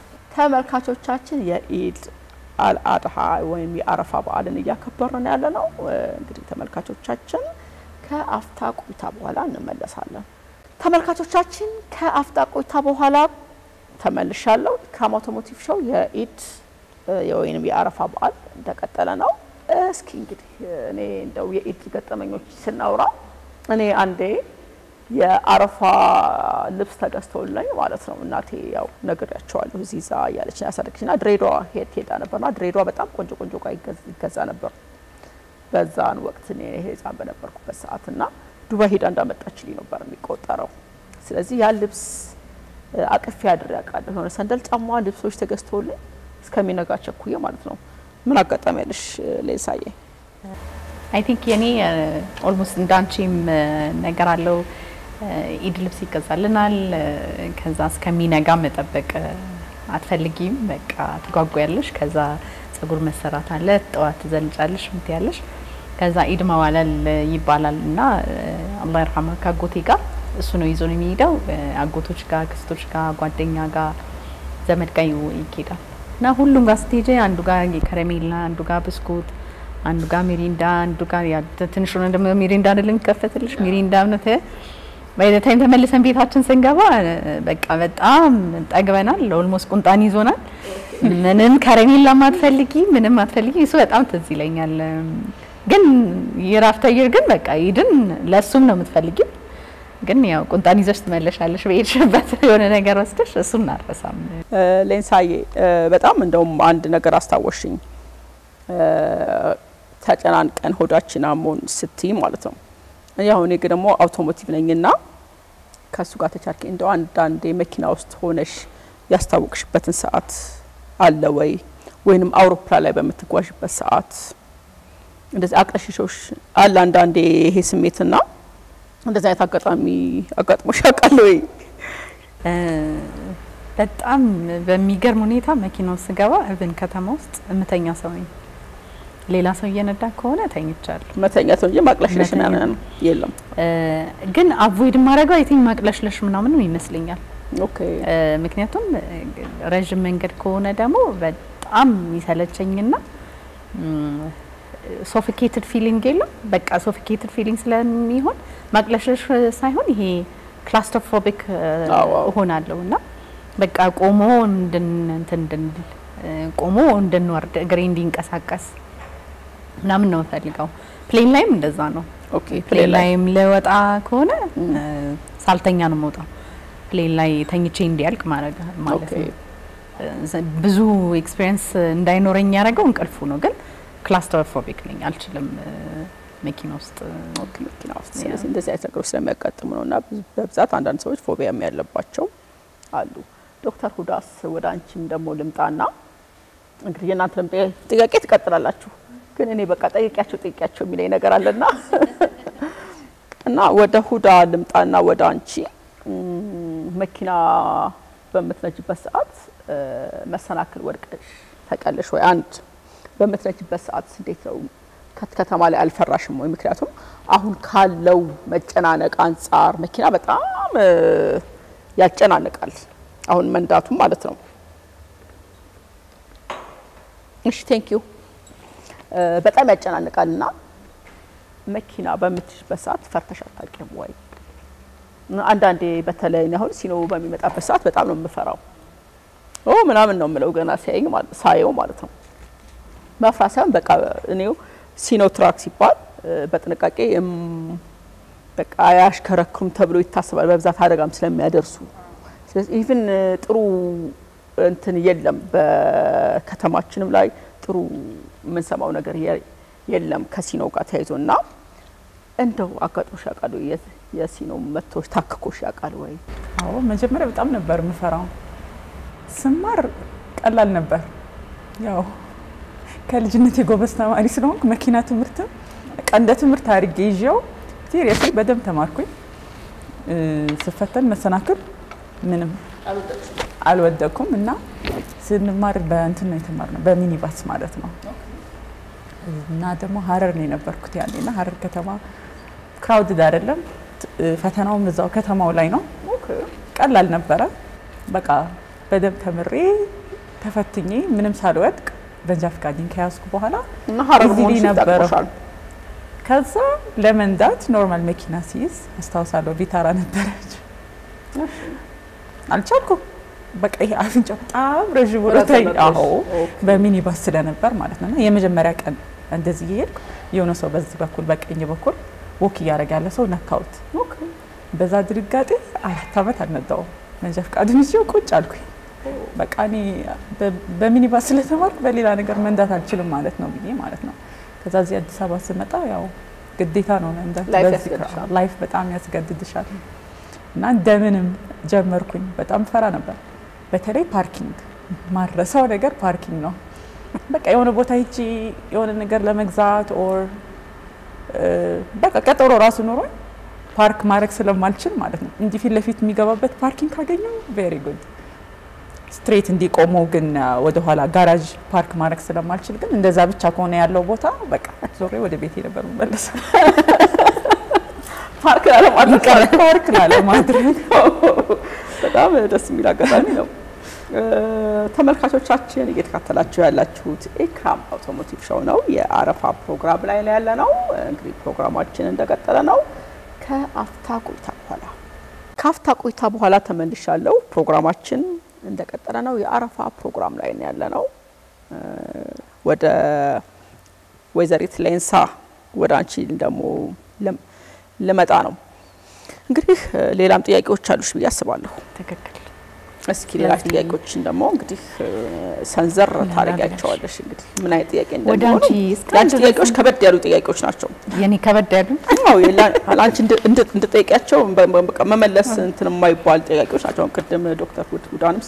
ተመልካቾቻችን የኢድ አልአድሃ ወይም የአረፋ በዓልን እያከበርን ያለ ነው። እንግዲህ ተመልካቾቻችን ከአፍታ ቆይታ በኋላ እንመለሳለን። ተመልካቾቻችን ከአፍታ ቆይታ በኋላ ተመልሻለሁ። ኢክራም አውቶሞቲቭ ሾው የኢድ ወይም የአረፋ በዓል እንደቀጠለ ነው። እስኪ እንግዲህ እኔ እንደው የኢድ ገጠመኞች ስናውራ እኔ አንዴ የአረፋ ልብስ ተገዝቶልኝ ማለት ነው እናቴ ያው ነግሬያቸዋለሁ እዚህ ዛ እያለች ያሳደገች ና ድሬዳዋ ሄድ ሄዳ ነበር ና ድሬዳዋ በጣም ቆንጆ ቆንጆ እቃ ይገዛ ነበር በዛን ወቅት እኔ ህፃን በነበርኩበት ሰዓት እና ዱባይ ሄዳ እንዳመጣችልኝ ነበር የሚቆጠረው። ስለዚህ ያ ልብስ አቅፌ አድሬ ያውቃለሁ። የሆነ ሰንደል ጫማ ልብሶች ተገዝቶልኝ እስከሚነጋ ቸኩዬ ማለት ነው። ምን አጋጣሚ ያለሽ ሌሳዬ? አይ ቲንክ የኔ ኦልሞስት እንዳንቺም ነገር አለው። ኢድ ልብስ ይገዛልናል። ከዛ እስከሚነጋ መጠበቅ አትፈልጊም። በቃ ትጓጓያለሽ። ከዛ ጸጉር መሰራት አለ። ጠዋት ትዘንጫለሽ፣ ምትያለሽ። ከዛ ኢድ መዋለል ይባላል እና አላህ ይርሐማ ከአጎቴ ጋር እሱ ነው ይዞ ነው የሚሄደው። አጎቶች ጋር፣ ክስቶች ጋር፣ ጓደኛ ጋር፣ ዘመድ ጋር ይኬዳል። እና ሁሉም ጋር ስትሄጂ አንዱ ጋር ከረሜላ፣ አንዱ ጋር ብስኩት፣ አንዱ ጋር ሚሪንዳ፣ አንዱ ጋር ያ ትንሹ ነው ደግሞ ሚሪንዳ አይደለም የሚከፈትልሽ ሚሪንዳ ነው ተ ባይ ዘ ታይም ተመልሰን ቤታችን ስንገባ በቃ በጣም ጠግበናል። ኦልሞስት ቁንጣን ይዞናል። ምንም ከረሜላ ማትፈልጊ ምንም ማትፈልጊ እሱ በጣም ትዝ ይለኛል። ግን የራፍተየር ግን በቃ ይድን ለሱም ነው የምትፈልጊው ግን ያው ቁንጣን ይዘሽ ትመለሻለሽ በሄድሽበት የሆነ ነገር ወስደሽ እሱን አረሳም። ሌንሳዬ በጣም እንደውም አንድ ነገር አስታወሽኝ። ተጨናንቀን ሆዳችን አሞን ስትይ ማለት ነው። ያው እኔ ግን ደግሞ አውቶሞቲቭ ነኝና ከእሱ ጋር ተቻርኪ እንደው አንዳንዴ መኪና ውስጥ ሆነሽ ያስታወቅሽበትን ሰዓት አለ ወይ? ወይንም አውሮፕላን ላይ በምትጓዥበት ሰዓት እንደዚህ አቅለሽሾሽ አለ አንዳንዴ ይሄ ስሜትና እንደዚህ አይነት አጋጣሚ አጋጥሞሽ ያውቃል ወይ? በጣም በሚገርም ሁኔታ መኪና ውስጥ ስገባ እብን ከተማ ውስጥ እምተኛ ሰው ነኝ። ሌላ ሰው እየነዳ ከሆነ ተኝቻለሁ። መተኛት እንጂ ማቅለሽለሽ መተኛት። ምናምን የለም። ግን አቮይድ ማድረገው አይ ቲንክ ማቅለሽለሽ ምናምን ይመስለኛል። ኦኬ እ፣ ምክንያቱም እ፣ ረዥም መንገድ ከሆነ ደግሞ በጣም ይሰለቸኝና ሶፊኬትድ ፊሊንግ የለም። በቃ ሶፊኬትድ ፊሊንግ ስለሚሆን ማቅለሽለሽ ሳይሆን ይሄ ክላስትሮፎቢክ አዎ፣ አዎ። እሆናለሁ እና በቃ ቆሞ እንድን እንትን እንድንል እ፣ ቆሞ እንድንወርድ እግሬ እንዲንቀሳቀስ ምናምን ነው የምፈልገው። ፕሌን ላይም እንደዛ ነው። ኦኬ ፕሌን ላይም ልወጣ ከሆነ እ፣ ሳልተኛ ነው የምወጣው። ፕሌን ላይ ተኝቼ እንዲያልቅ ማድረግ ማለት ኦኬ ነው። እ፣ ብዙ ኤክስፒሪየንስ እንዳይኖረኝ ያደረገው እንቅልፉ ነው። ግን ክላስትሮፎቢክ ነኝ፣ አልችልም እ፣ መኪና ውስጥ ኦኬ መኪና ውስጥ ስለዚህ እንደዚህ አይነት ነገሮች ስለሚያጋጥሙ ነው እና ብዙ- በብዛት አንዳንድ ሰዎች ፎቢያም ያለባቸው አሉ። ዶክተር ሁዳስ ወደ አንቺም ደግሞ ልምጣና እንግዲህ የእናንተንም ጥያ- ጥያቄ ትቀጥላላችሁ፣ ግን እኔ በቃ ጠይቂያቸው ጠይቂያቸው የሚለኝ ነገር አለና እና ወደ ሁዳ ልምጣና ወደ አንቺ እም፣ መኪና በምትነጅበት ሰዓት እ፣ መሰናክል ወድቀሽ ታውቂያለሽ ወይ? አንድ በምትነጅበት ሰዓት እንዴት ነው ከት- ከተማ ላይ አልፈራሽም ወይ? ምክንያቱም አሁን ካለው መጨናነቅ አንጻር መኪና በጣም እ፣ ያጨናንቃል። አሁን መንዳቱም ማለት ነው። እሺ ቴንክ ዩ በጣም ያጨናንቃል እና መኪና በምትሽበት ሰዓት ፈርተሽ አታውቂም ወይ? አንዳንዴ በተለይ እኔ አሁን ሲኖ በሚመጣበት ሰዓት በጣም ነው የምፈራው። ኦ ምናምን ነው የምለው ገና ሲያየኝ ማለት ሳየው ማለት ነው። መፍራት ሳይሆን በቃ እኔው ሲኖ ትራክ ሲባል እ፣ በጥንቃቄ እም፣ በቃ አያሽከረክሩም ተብሎ ይታሰባል በብዛት አደጋም ስለሚያደርሱ። ስለዚህ ኢቭን ጥሩ እንትን የለም በከተማችንም ላይ ጥሩ የምንሰማው ነገር የ- የለም ከሲኖ ጋር ተያይዞ እና እንደው አጋጥሞሽ ያውቃል ወይ? የ- የሲኖ መቶሽ ታክኮሽ ያውቃል ወይ? አዎ መጀመሪያ በጣም ነበር የምፈራው። ስማር ቀላል ነበር። ያው ከልጅነት የጎበዝ ተማሪ ስለሆንኩ መኪና ትምህርትም በቃ እንደ ትምህርት አድርጌ ይዤው ሲሪየስሊ በደንብ ተማርኩኝ። እ፣ ስፈተን መሰናክል ምንም አልወደኩም እና ስንማር በእንትን ነው የተማርነው በሚኒባስ ማለት ነው። እና ደግሞ ሀረር ነው የነበርኩት ያኔ እና ሀረር ከተማ ክራውድድ አይደለም። ት- ፈተናውም እዛው ከተማው ላይ ነው። ቀላል ነበረ። በቃ በደንብ ተምሬ ተፈትኜ ምንም ሳልወድቅ በንጃ ፈቃዴን ከያዝኩ በኋላ እና ሀረር እዚህ መሆንሽ ነበረ። ይጠቅሞሻል። ከዛ ለመንዳት ኖርማል መኪና ሲይዝ አስታውሳለሁ። ቪታራ ነበረች። አልቻልኩም። በቃ ይሄ አፍንጫ በጣም ረዥም ወረታይ ረዘመብሽ። አዎ ኦኬ። በሚኒባስ ስለነበር ማለት ነው። እና የመጀመሪያ ቀን እንደዚህ እየሄድኩ የሆነ ሰው በዚህ በኩል በቀኝ በኩል ወክ እያደረገ ያለ ሰው ነካሁት። በዛ ድንጋጤ አራት ዓመት አልነዳውም። መንጃ ፈቃዱን ይዤው ቁጭ አልኩኝ። በቃ እኔ በ- በሚኒባስ ስለተማርኩ በሌላ ነገር መንዳት አልችልም ማለት ነው ብዬ ማለት ነው። ከዛ እዚህ አዲስ አበባ ስመጣ ያው ግዴታ ነው መንዳት። ላይፍ በዚህ ያስገድድሻል። ላይፍ በጣም ያስገድድሻል እና እንደምንም ጀመርኩኝ። በጣም ፈራ ነበር። በተለይ ፓርኪንግ ማረሰው ነገር ፓርኪንግ ነው። በቃ የሆነ ቦታ ሂጂ የሆነ ነገር ለመግዛት ኦር በቃ ቀጠሮ ራሱ ኖሮኝ ፓርክ ማድረግ ስለማልችል ማለት ነው እንዲህ ፊት ለፊት የሚገባበት ፓርኪንግ ካገኘው ቬሪ ጉድ ስትሬት እንዲቆሙ ግን ወደኋላ ጋራዥ ፓርክ ማድረግ ስለማልችል ግን እንደዛ ብቻ ከሆነ ያለው ቦታ በቃ ዞሬ ወደ ቤቴ ነበር የምመለሰው። ፓርክ ላለማድረግ ፓርክ ላለማድረግ በጣም ደስ የሚል አጋጣሚ ነው። ተመልካቾቻችን እየተካተላችሁ ያላችሁት ኢክራም አውቶሞቲቭ ሾው ነው። የአረፋ ፕሮግራም ላይ ነው ያለ ነው። እንግዲህ ፕሮግራማችን እንደቀጠለ ነው። ከአፍታ ቆይታ በኋላ ከአፍታ ቆይታ በኋላ ተመልሻለሁ። ፕሮግራማችን እንደቀጠለ ነው። የአረፋ ፕሮግራም ላይ ነው ያለ ነው። ወደ ወይዘሪት ሌንሳ ወደ አንቺ ደግሞ ልመጣ ነው። እንግዲህ ሌላም ጥያቄዎች አሉሽ ብዬ አስባለሁ። ትክክል። እስኪ ሌላ ጥያቄዎችን ደግሞ እንግዲህ ሰንዘር ታደርጊያቸዋለሽ። እንግዲህ ምን አይነት ጥያቄ ወደ እንደሚሆኑ አንቺ ለአንቺ ጥያቄዎች ከበድ ያሉ ጥያቄዎች ናቸው። የኔ ከበድ ያሉ አዎ ለአንቺ እንድጠይቂያቸው በቃ መመለስ እንትን የማይባል ጥያቄዎች ናቸው። አሁን ቅድም ዶክተር ሁድ ሁዳንም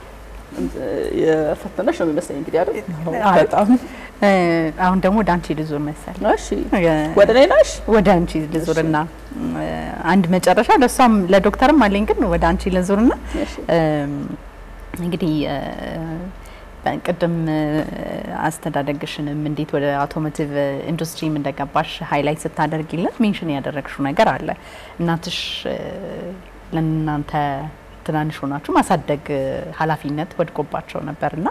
የፈተነሽ ነው የሚመስለኝ እንግዲህ አይደል? በጣም አሁን ደግሞ ወደ አንቺ ልዙር መሰል እሺ ወደ እኔ ነሽ? ወደ አንቺ ልዙርና አንድ መጨረሻ ለእሷም ለዶክተርም አለኝ፣ ግን ወደ አንቺ ልዙርና እሺ እንግዲህ ቅድም አስተዳደግሽንም እንዴት ወደ አውቶሞቲቭ ኢንዱስትሪም እንደገባሽ ሀይላይት ስታደርጊለት ሜንሽን ያደረግሽው ነገር አለ። እናትሽ ለእናንተ ትናንሽ ሆናችሁ ማሳደግ ኃላፊነት ወድቆባቸው ነበርና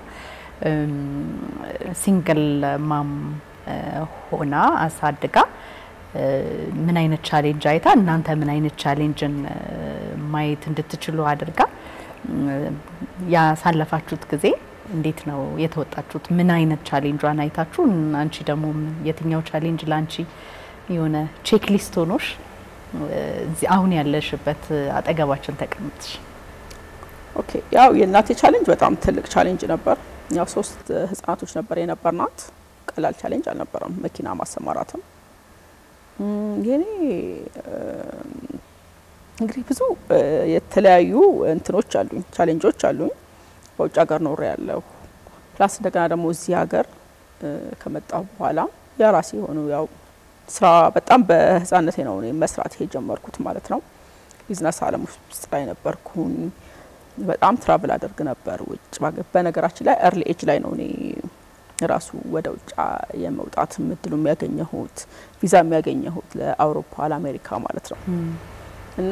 ሲንግል ማም ሆና አሳድጋ ምን አይነት ቻሌንጅ አይታ እናንተ ምን አይነት ቻሌንጅን ማየት እንድትችሉ አድርጋ ያሳለፋችሁት ጊዜ እንዴት ነው የተወጣችሁት? ምን አይነት ቻሌንጇን አይታችሁ አንቺ ደግሞ የትኛው ቻሌንጅ ለአንቺ የሆነ ቼክ ሊስት ሆኖሽ እዚህ አሁን ያለሽበት አጠገባችን ተቀምጥሽ? ኦኬ ያው የእናቴ ቻሌንጅ በጣም ትልቅ ቻሌንጅ ነበር። ያው ሶስት ህጻናቶች ነበር የነበርናት። ቀላል ቻሌንጅ አልነበረም። መኪና ማሰማራትም የኔ እንግዲህ ብዙ የተለያዩ እንትኖች አሉኝ፣ ቻሌንጆች አሉኝ። በውጭ ሀገር ኖሬ ያለሁ ፕላስ እንደገና ደግሞ እዚህ ሀገር ከመጣሁ በኋላ የራሴ የሆኑ ያው ስራ በጣም በህፃነቴ ነው እኔ መስራት የጀመርኩት ማለት ነው። ቢዝነስ አለም ውስጥ ላይ ነበርኩኝ። በጣም ትራቭል አደርግ ነበር ውጭ። በነገራችን ላይ እርሊ ኤጅ ላይ ነው እኔ ራሱ ወደ ውጭ የመውጣት እድሉ የሚያገኘሁት ቪዛ የሚያገኘሁት ለአውሮፓ ለአሜሪካ ማለት ነው። እና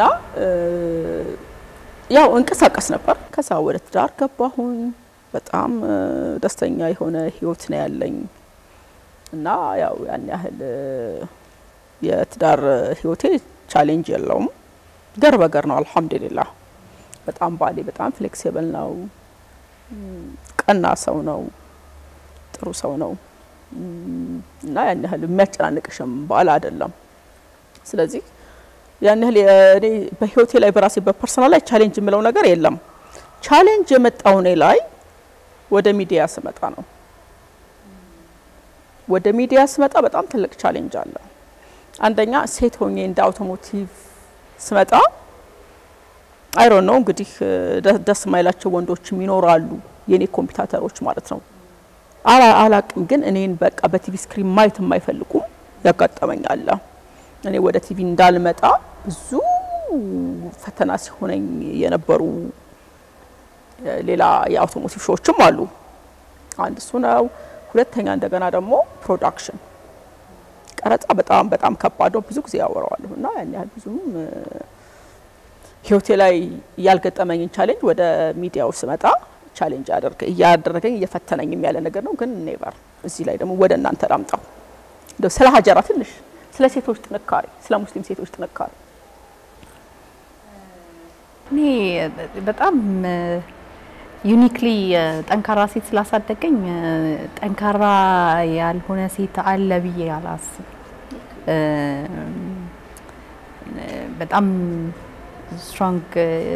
ያው እንቀሳቀስ ነበር። ከዛ ወደ ትዳር ገባሁኝ። በጣም ደስተኛ የሆነ ህይወት ነው ያለኝ እና ያው ያን ያህል የትዳር ህይወቴ ቻሌንጅ የለውም። ገር በገር ነው አልሐምዱሊላህ። በጣም ባሌ በጣም ፍሌክሲብል ነው፣ ቀና ሰው ነው፣ ጥሩ ሰው ነው እና ያን ያህል የሚያጨናንቅሽም ባል አይደለም። ስለዚህ ያን ያህል እኔ በህይወቴ ላይ በራሴ በፐርሰናል ላይ ቻሌንጅ የምለው ነገር የለም። ቻሌንጅ የመጣው እኔ ላይ ወደ ሚዲያ ስመጣ ነው። ወደ ሚዲያ ስመጣ በጣም ትልቅ ቻሌንጅ አለ። አንደኛ ሴት ሆኜ እንደ አውቶሞቲቭ ስመጣ አይሮ ነው እንግዲህ ደስ የማይላቸው ወንዶችም ይኖራሉ፣ የኔ ኮምፒውተሮች ማለት ነው። አላቅም ግን እኔን በቃ በቲቪ ስክሪን ማየት የማይፈልጉም ያጋጠመኛል። እኔ ወደ ቲቪ እንዳልመጣ ብዙ ፈተና ሲሆነኝ የነበሩ ሌላ የአውቶሞቲቭ ሾዎችም አሉ። አንድ እሱ ነው። ሁለተኛ እንደገና ደግሞ ፕሮዳክሽን ቀረጻ በጣም በጣም ከባድ ነው። ብዙ ጊዜ ያወራዋለሁ እና ያን ያህል ብዙም ህይወቴ ላይ ያልገጠመኝን ቻሌንጅ ወደ ሚዲያው ስመጣ ቻሌንጅ እያደረገኝ እየፈተነኝም ያለ ነገር ነው። ግን ኔቨር እዚህ ላይ ደግሞ ወደ እናንተ ላምጣው እንደው ስለ ሀጀራ ትንሽ ስለ ሴቶች ጥንካሬ፣ ስለ ሙስሊም ሴቶች ጥንካሬ እኔ በጣም ዩኒክሊ ጠንካራ ሴት ስላሳደገኝ ጠንካራ ያልሆነ ሴት አለ ብዬ አላስብ። በጣም ስትሮንግ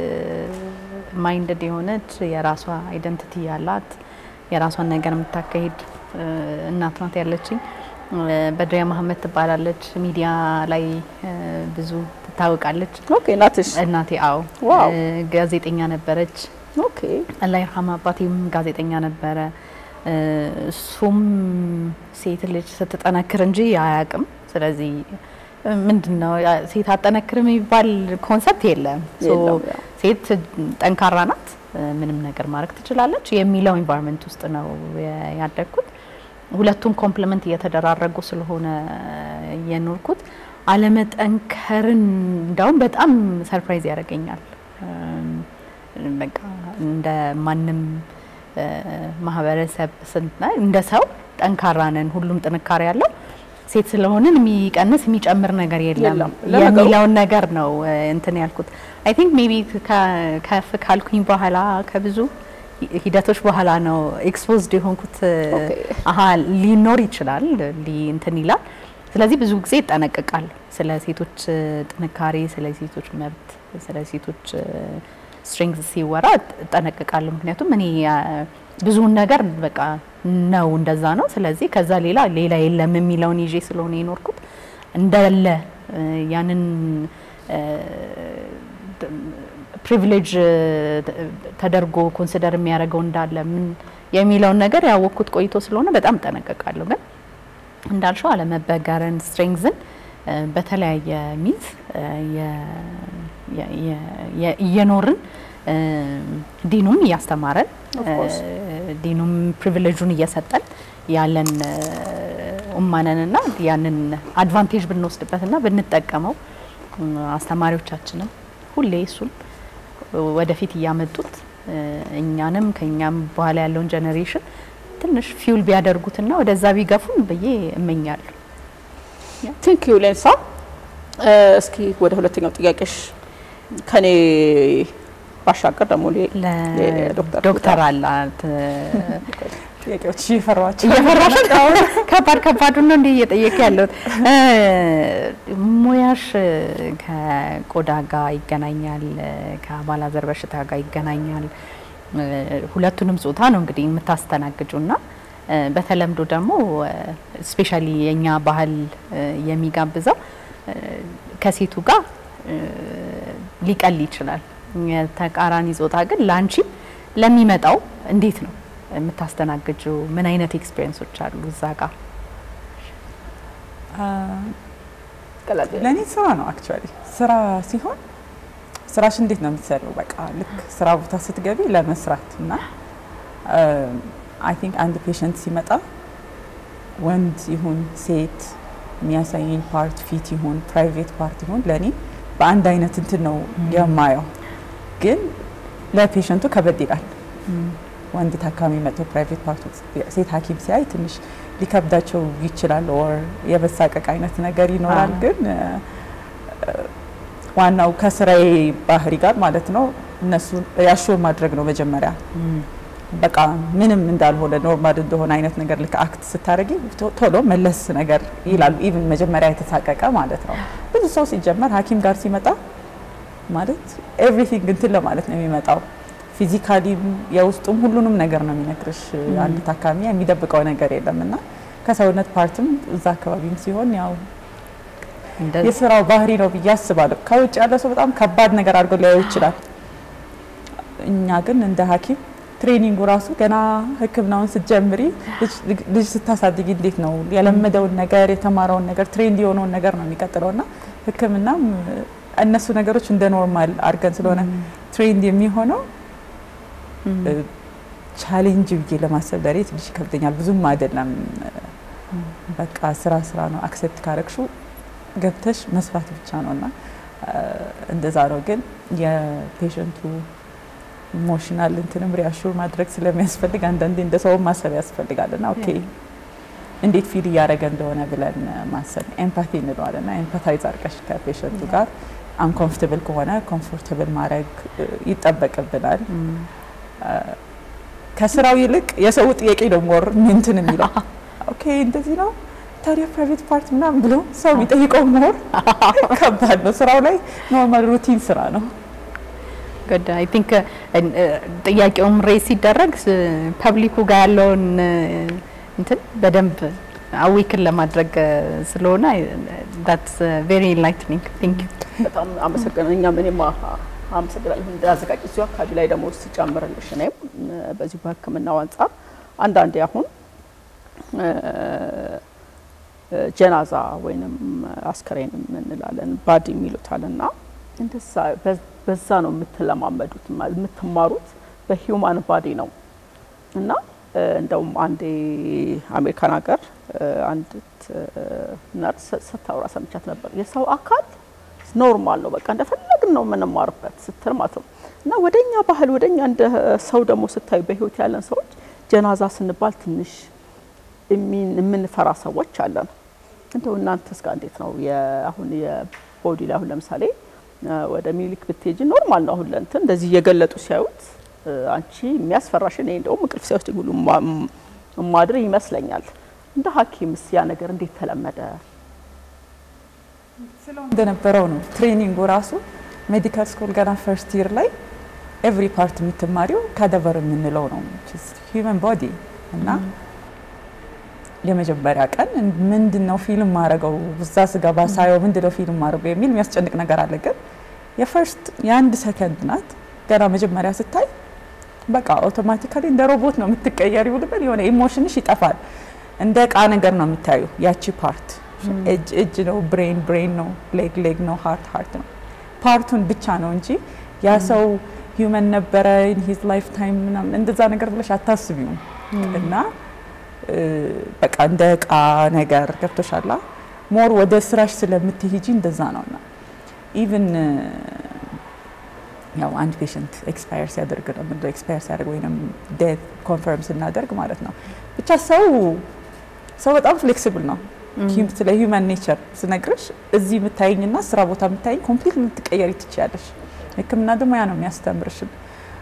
ማይንድድ የሆነች የራሷ አይደንቲቲ ያላት የራሷን ነገር የምታካሄድ እናት ናት ያለችኝ። በድሪያ መሀመድ ትባላለች። ሚዲያ ላይ ብዙ ትታወቃለች። ኦኬ እናትሽ እናቴ አዎ ዋው ጋዜጠኛ ነበረች። ኦኬ አላህ ይርሐም አባቴም ጋዜጠኛ ነበረ። እሱም ሴት ልጅ ስትጠነክር እንጂ አያውቅም። ስለዚህ ምንድን ነው ሴት አጠነክርም የሚባል ኮንሰፕት የለም። ሶ የለውም፣ ያው። ሴት ጠንካራ ናት፣ ምንም ነገር ማድረግ ትችላለች የሚለው ኢንቫይሮንመንት ውስጥ ነው የ- ያደግኩት። ሁለቱም ኮምፕሊመንት እየተደራረጉ ስለሆነ የኖርኩት አለመጠንከርን እንዳውም በጣም ሰርፕራይዝ ያደርገኛል። እም፣ በቃ እንደ ማንም እ፣ ማህበረሰብ ስናይ እንደ ሰው ጠንካራ ነን፣ ሁሉም ጥንካሬ ያለው ሴት ስለሆንን የሚቀንስ የሚጨምር ነገር የለም የለም። ለነገሩ- የሚለውን ነገር ነው እ፣ እንትን ያልኩት። አይ ቲንክ ሜቢ ከፍ ካልኩኝ በኋላ ከብዙ ሂ- ሂደቶች በኋላ ነው ኤክስፖዝድ የሆንኩት። እ፣ ኦኬ። አሀ ሊኖር ይችላል ሊ እንትን ይላል። ስለዚህ ብዙ ጊዜ ይጠነቀቃል ስለ ሴቶች እ፣ ጥንካሬ፣ ስለ ሴቶች መብት፣ ስለ ሴቶች ስትሬንግዝ ሲወራ እጠነቀቃለሁ። ምክንያቱም እኔ አ፣ ብዙውን ነገር በቃ ነው እንደዛ ነው። ስለዚህ ከዛ ሌላ ሌላ የለም የሚለውን ይዤ ስለሆነ የኖርኩት እንዳለ እ፣ ያንን ፕሪቪሌጅ ተደርጎ ኮንሲደር የሚያደርገው እንዳለ ምን የሚለውን ነገር ያወቅኩት ቆይቶ ስለሆነ በጣም እጠነቀቃለሁ። ግን እንዳልሽው አለመበገርን ስትሬንግዝን እ፣ በተለያየ ሚንስ እ፣ የ- የ- የ- የ- እየኖርን እ፣ ዲኑም እያስተማረን Of course. እ፣ ዲኑም ፕሪቪሌጁን እየሰጠን ያለን እ፣ ኡማነንና ያንን አድቫንቴጅ ብንወስድበትና ብንጠቀመው እ፣ አስተማሪዎቻችንም ሁሌ እሱን ወደፊት እያመጡት እ፣ እኛንም ከኛም በኋላ ያለውን ጀኔሬሽን ትንሽ ፊውል ቢያደርጉትና ወደዛ ቢገፉን ብዬ እመኛለሁ። ቲንክ ዩ ሌንሳ። እ፣ እስኪ ወደ ሁለተኛው ጥያቄሽ ከኔ ባሻገር ደግሞ ሌ- ለዶክተር ዶክተር አላት ጥያቄዎች እየፈሯቸው እየፈራሽ ነው? ከባድ ከባዱን ነው እንዴ እየጠየቅ ያለሁት። እ፣ ሙያሽ ከቆዳ ጋር ይገናኛል፣ ከአባላዘር በሽታ ጋር ይገናኛል። እ፣ ሁለቱንም ጾታ ነው እንግዲህ የምታስተናግጁና እ፣ በተለምዶ ደግሞ ስፔሻሊ የኛ ባህል እ፣ የሚጋብዘው እ፣ ከሴቱ ጋር እ፣ ሊቀል ይችላል። የተቃራኒ ጾታ ግን ለአንቺም ለሚመጣው እንዴት ነው የምታስተናግጀው? ምን አይነት ኤክስፒሪየንሶች አሉ እዛ ጋር? ቀላል ለእኔ ስራ ነው አክቹዋሊ ስራ ሲሆን ስራሽ እንዴት ነው የምትሰሪው? በቃ ልክ ስራ ቦታ ስትገቢ ለመስራት እና አይ ቲንክ አንድ ፔሸንት ሲመጣ ወንድ ይሁን ሴት የሚያሳየኝ ፓርት ፊት ይሁን ፕራይቬት ፓርት ይሁን ለእኔ በአንድ አይነት እንትን ነው የማየው። ግን ለፔሸንቱ ከበድ ይላል። ወንድ ታካሚ መጥቶ ፕራይቬት ፓርት ሴት ሐኪም ሲያይ ትንሽ ሊከብዳቸው ይችላል። ኦር የመሳቀቅ አይነት ነገር ይኖራል። አዎ። ግን እ፣ ዋናው ከስራዬ ባህሪ ጋር ማለት ነው እነሱ ያሾር ማድረግ ነው መጀመሪያ በቃ ምንም እንዳልሆነ ኖርማል እንደሆነ አይነት ነገር ልክ አክት ስታደርጊ ቶ- ቶሎ መለስ ነገር ይላሉ። ኢቭን መጀመሪያ የተሳቀቀ ማለት ነው። ብዙ ሰው ሲጀመር ሐኪም ጋር ሲመጣ ማለት ኤቭሪቲንግ እንትን ለማለት ነው የሚመጣው። ፊዚካሊም የውስጡም ሁሉንም ነገር ነው የሚነግርሽ አንድ ታካሚ የሚደብቀው ነገር የለም እና ከሰውነት ፓርትም እዛ አካባቢም ሲሆን ያው እንደዚህ የስራው ባህሪ ነው ብዬ አስባለሁ። ከውጭ ያለ ሰው በጣም ከባድ ነገር አድርጎ ሊያዩ ይችላል። እኛ ግን እንደ ሐኪም ትሬኒንጉ ራሱ ገና ሕክምናውን ስትጀምሪ ልጅ- ልጅ ስታሳድጊ እንዴት ነው የለመደውን ነገር የተማረውን ነገር ትሬንድ የሆነውን ነገር ነው የሚቀጥለው እና ሕክምናም እነሱ ነገሮች እንደ ኖርማል አድርገን ስለሆነ ትሬንድ የሚሆነው ቻሌንጅ ብዬ ለማሰብ ለሬ ትንሽ ይከብደኛል። ብዙም አይደለም። በቃ ስራ ስራ ነው። አክሴፕት ካረግሹ ገብተሽ መስራት ብቻ ነው እና እንደዛ ነው። ግን የፔሸንቱ ኢሞሽናል እንትንም ሪያሹር ማድረግ ስለሚያስፈልግ አንዳንዴ እንደ ሰውም ማሰብ ያስፈልጋል እና ኦኬ እንዴት ፊል እያደረገ እንደሆነ ብለን ማሰብ ኤምፓቲ እንለዋለን እና ኤምፓታይዝ አድርገሽ ከፔሸንቱ ጋር አንኮምፎርታብል ከሆነ ኮምፎርታብል ማድረግ እ, ይጠበቅብናል። ከስራው ይልቅ የሰው ጥያቄ ነው ሞር እንትን የሚለው ኦኬ እንደዚህ ነው ታዲያ ፕራይቬት ፓርት ምናምን ብሎ ሰው የሚጠይቀው ሞር ከባድ ነው። ስራው ላይ ኖርማል ሩቲን ስራ ነው። ጉድ አይ ቲንክ ጥያቄውም ሬስ ሲደረግ ፐብሊኩ ጋር ያለውን እ፣ እንትን በደንብ አዌክን ለማድረግ እ፣ ስለሆነ ዳትስ ቬሪ ኢንላይትኒንግ ቲንክ በጣም አመሰግናለሁ። እኛም እኔም አ- አመሰግናለሁ እንዳዘጋጅ እዚሁ አካባቢ ላይ ደግሞ ስጨምርልሽ እኔም እ፣ በዚሁ በሕክምናው አንጻር አንዳንዴ አሁን እ፣ እ፣ ጀናዛ ወይንም አስከሬንም እንላለን ባዲ የሚሉታል እና እንደዛ በ- በዛ ነው የምትለማመዱት ማ- የምትማሩት በሂውማን ባዲ ነው እና እ፣ እንደውም አንዴ አሜሪካን ሀገር እ፣ አንዲት እ፣ ነርስ ስታወራ ሰምቻት ነበር። የሰው አካል ኖርማል ነው፣ በቃ እንደፈለግን ነው የምንማርበት ስትል ማለት ነው። እና ወደኛ ባህል ወደኛ እንደ ሰው ደግሞ ስታዩ በህይወት ያለን ሰዎች ጀናዛ ስንባል ትንሽ የምንፈራ ሰዎች አለን። እንደው እናንተስ ጋር እንዴት ነው? አሁን የቦዲ ላይ አሁን ለምሳሌ ወደ ሚኒሊክ ብትሄጂ ኖርማል ነው። አሁን ለእንትን እንደዚህ እየገለጡ ሲያዩት አንቺ የሚያስፈራሽ እኔ እንደውም እንቅልፍ ሲወስድ ሁሉ ማድር ይመስለኛል። እንደ ሐኪምስ ያ ነገር እንዴት ተለመደ? እንደነበረው ነው ትሬኒንጉ ራሱ ሜዲካል ስኩል ገና ፈርስት ይር ላይ ኤቭሪ ፓርት የምትማሪው ካዳቨር የምንለው ነው ሂውመን ቦዲ እና የመጀመሪያ ቀን ምንድን ነው ፊልም ማድረገው እዛ ስገባ ሳየው ምንድን ነው ፊልም ማድረገው የሚል የሚያስጨንቅ ነገር አለ። ግን የፈርስት የአንድ ሰከንድ ናት ገና መጀመሪያ ስታይ በቃ አውቶማቲካሊ እንደ ሮቦት ነው የምትቀየሪው ልበል የሆነ ኢሞሽንሽ ይጠፋል። እንደ እቃ ነገር ነው የምታዩ ያቺ ፓርት እጅ እጅ ነው፣ ብሬን ብሬን ነው፣ ሌግ ሌግ ነው፣ ሃርት ሃርት ነው። ፓርቱን ብቻ ነው እንጂ ያ ሰው ሂውመን ነበረ ኢን ሂዝ ላይፍ ታይም ምናምን እንደዛ ነገር ብለሽ አታስቢውም። እና በቃ እንደ እቃ ነገር ገብቶሻላ። ሞር ወደ ስራሽ ስለምትሄጂ እንደዛ ነውና ኢቭን ያው አንድ ፔሽንት ኤክስፓየር ሲያደርግ ነው ምንድነው ኤክስፓየር ሲያደርግ ወይም ዴት ኮንፈርም ስናደርግ ማለት ነው። ብቻ ሰው ሰው በጣም ፍሌክሲብል ነው። ስለ ሂውማን ኔቸር ስነግርሽ እዚህ የምታይኝና ስራ ቦታ የምታይኝ ኮምፕሊት ልትቀየሪ ትችያለሽ። ሕክምና ደግሞ ያ ነው የሚያስተምርሽን።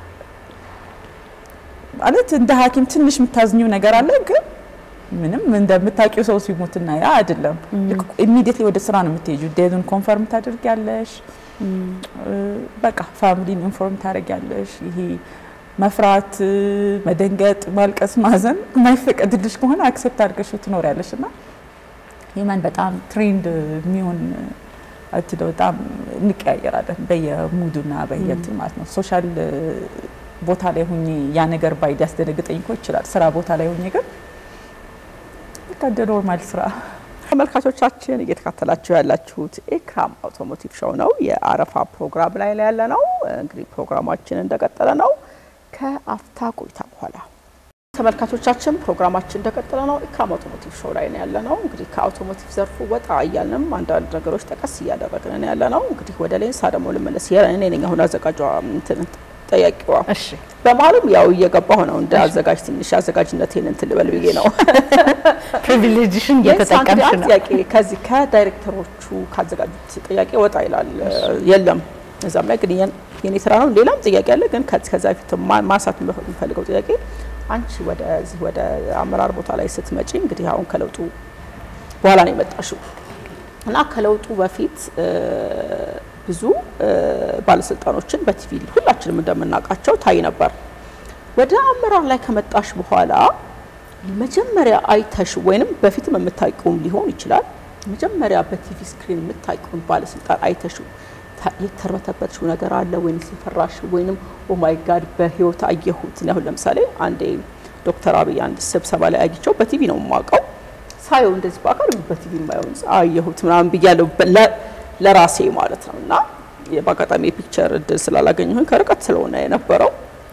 ማለት እንደ ሐኪም ትንሽ የምታዝኘው ነገር አለ፣ ግን ምንም እንደምታውቂው ሰው ሲሞትና ያ አይደለም። ኢሚዲየትሊ ወደ ስራ ነው የምትሄጂው። ዴቱን ኮንፈርም ታደርጊያለሽ። በቃ ፋሚሊን ኢንፎርም ታደርጊያለሽ። ይሄ መፍራት፣ መደንገጥ፣ ማልቀስ፣ ማዘን የማይፈቀድልሽ ከሆነ አክሴፕት አድርገሽው ትኖሪያለሽ እና ሂማን በጣም ትሬንድ የሚሆን አትደ በጣም እንቀያየራለን በየሙዱና በየንትን ማለት ነው። ሶሻል ቦታ ላይ ሁኜ ያ ነገር ባይ ሊያስደነግጠኝ እኮ ይችላል። ስራ ቦታ ላይ ሁኜ ግን በቃ እንደ ኖርማል ስራ ተመልካቾቻችን እየተካተላችሁ ያላችሁት ኤክራም አውቶሞቲቭ ሾው ነው። የአረፋ ፕሮግራም ላይ ያለ ነው። እንግዲህ ፕሮግራማችን እንደቀጠለ ነው። ከአፍታ ቆይታ በኋላ ተመልካቾቻችን ፕሮግራማችን እንደቀጠለ ነው። ኤክራም አውቶሞቲቭ ሾው ላይ ነው ያለ ነው። እንግዲህ ከአውቶሞቲቭ ዘርፉ ወጣ እያልንም አንዳንድ ነገሮች ጠቀስ እያደረግን ነው ያለ ነው። እንግዲህ ወደ ሌንሳ ደግሞ ልመለስ። እኔ ነኝ አሁን አዘጋጇ እንትን ጠያቂዋ እሺ በመሀልም ያው እየገባሁ ነው እንደ አዘጋጅ ትንሽ አዘጋጅነቴን እንትን ልበል ብዬ ነው። ፕሪቪሌጅሽን እየተጠቀምሽ አንድ ነው። ጥያቄ ከዚህ ከዳይሬክተሮቹ ካዘጋጁት ጥያቄ ወጣ ይላል የለም እዛም ላይ ግን የን- የኔ ስራ ነው። ሌላም ጥያቄ አለ። ግን ከዚህ ከዛ በፊት ማ- ማንሳት የምፈልገው ጥያቄ አንቺ ወደዚህ ወደ አመራር ቦታ ላይ ስትመጪ እንግዲህ አሁን ከለውጡ በኋላ ነው የመጣሽው እና ከለውጡ በፊት እ፣ ብዙ እ፣ ባለስልጣኖችን በቲቪ ሁላችንም እንደምናውቃቸው ታይ ነበር። ወደ አመራር ላይ ከመጣሽ በኋላ መጀመሪያ አይተሽ ወይንም በፊትም የምታውቂውም ሊሆን ይችላል። መጀመሪያ በቲቪ ስክሪን የምታውቂውን ባለስልጣን አይተሽ የተርበተበትሽው ነገር አለ ወይንስ የፈራሽ ወይንም ኦማይ ጋድ በህይወት አየሁት። እኔ አሁን ለምሳሌ አንዴ ዶክተር አብይ አንድ ስብሰባ ላይ አግኝቸው በቲቪ ነው የማውቀው ሳየው እንደዚህ በአካል በቲቪ የማየውን አየሁት ምናምን ብያለሁ ለ- ለራሴ ማለት ነው። እና በአጋጣሚ የፒክቸር እድል ስላላገኘሁኝ ከርቀት ስለሆነ የነበረው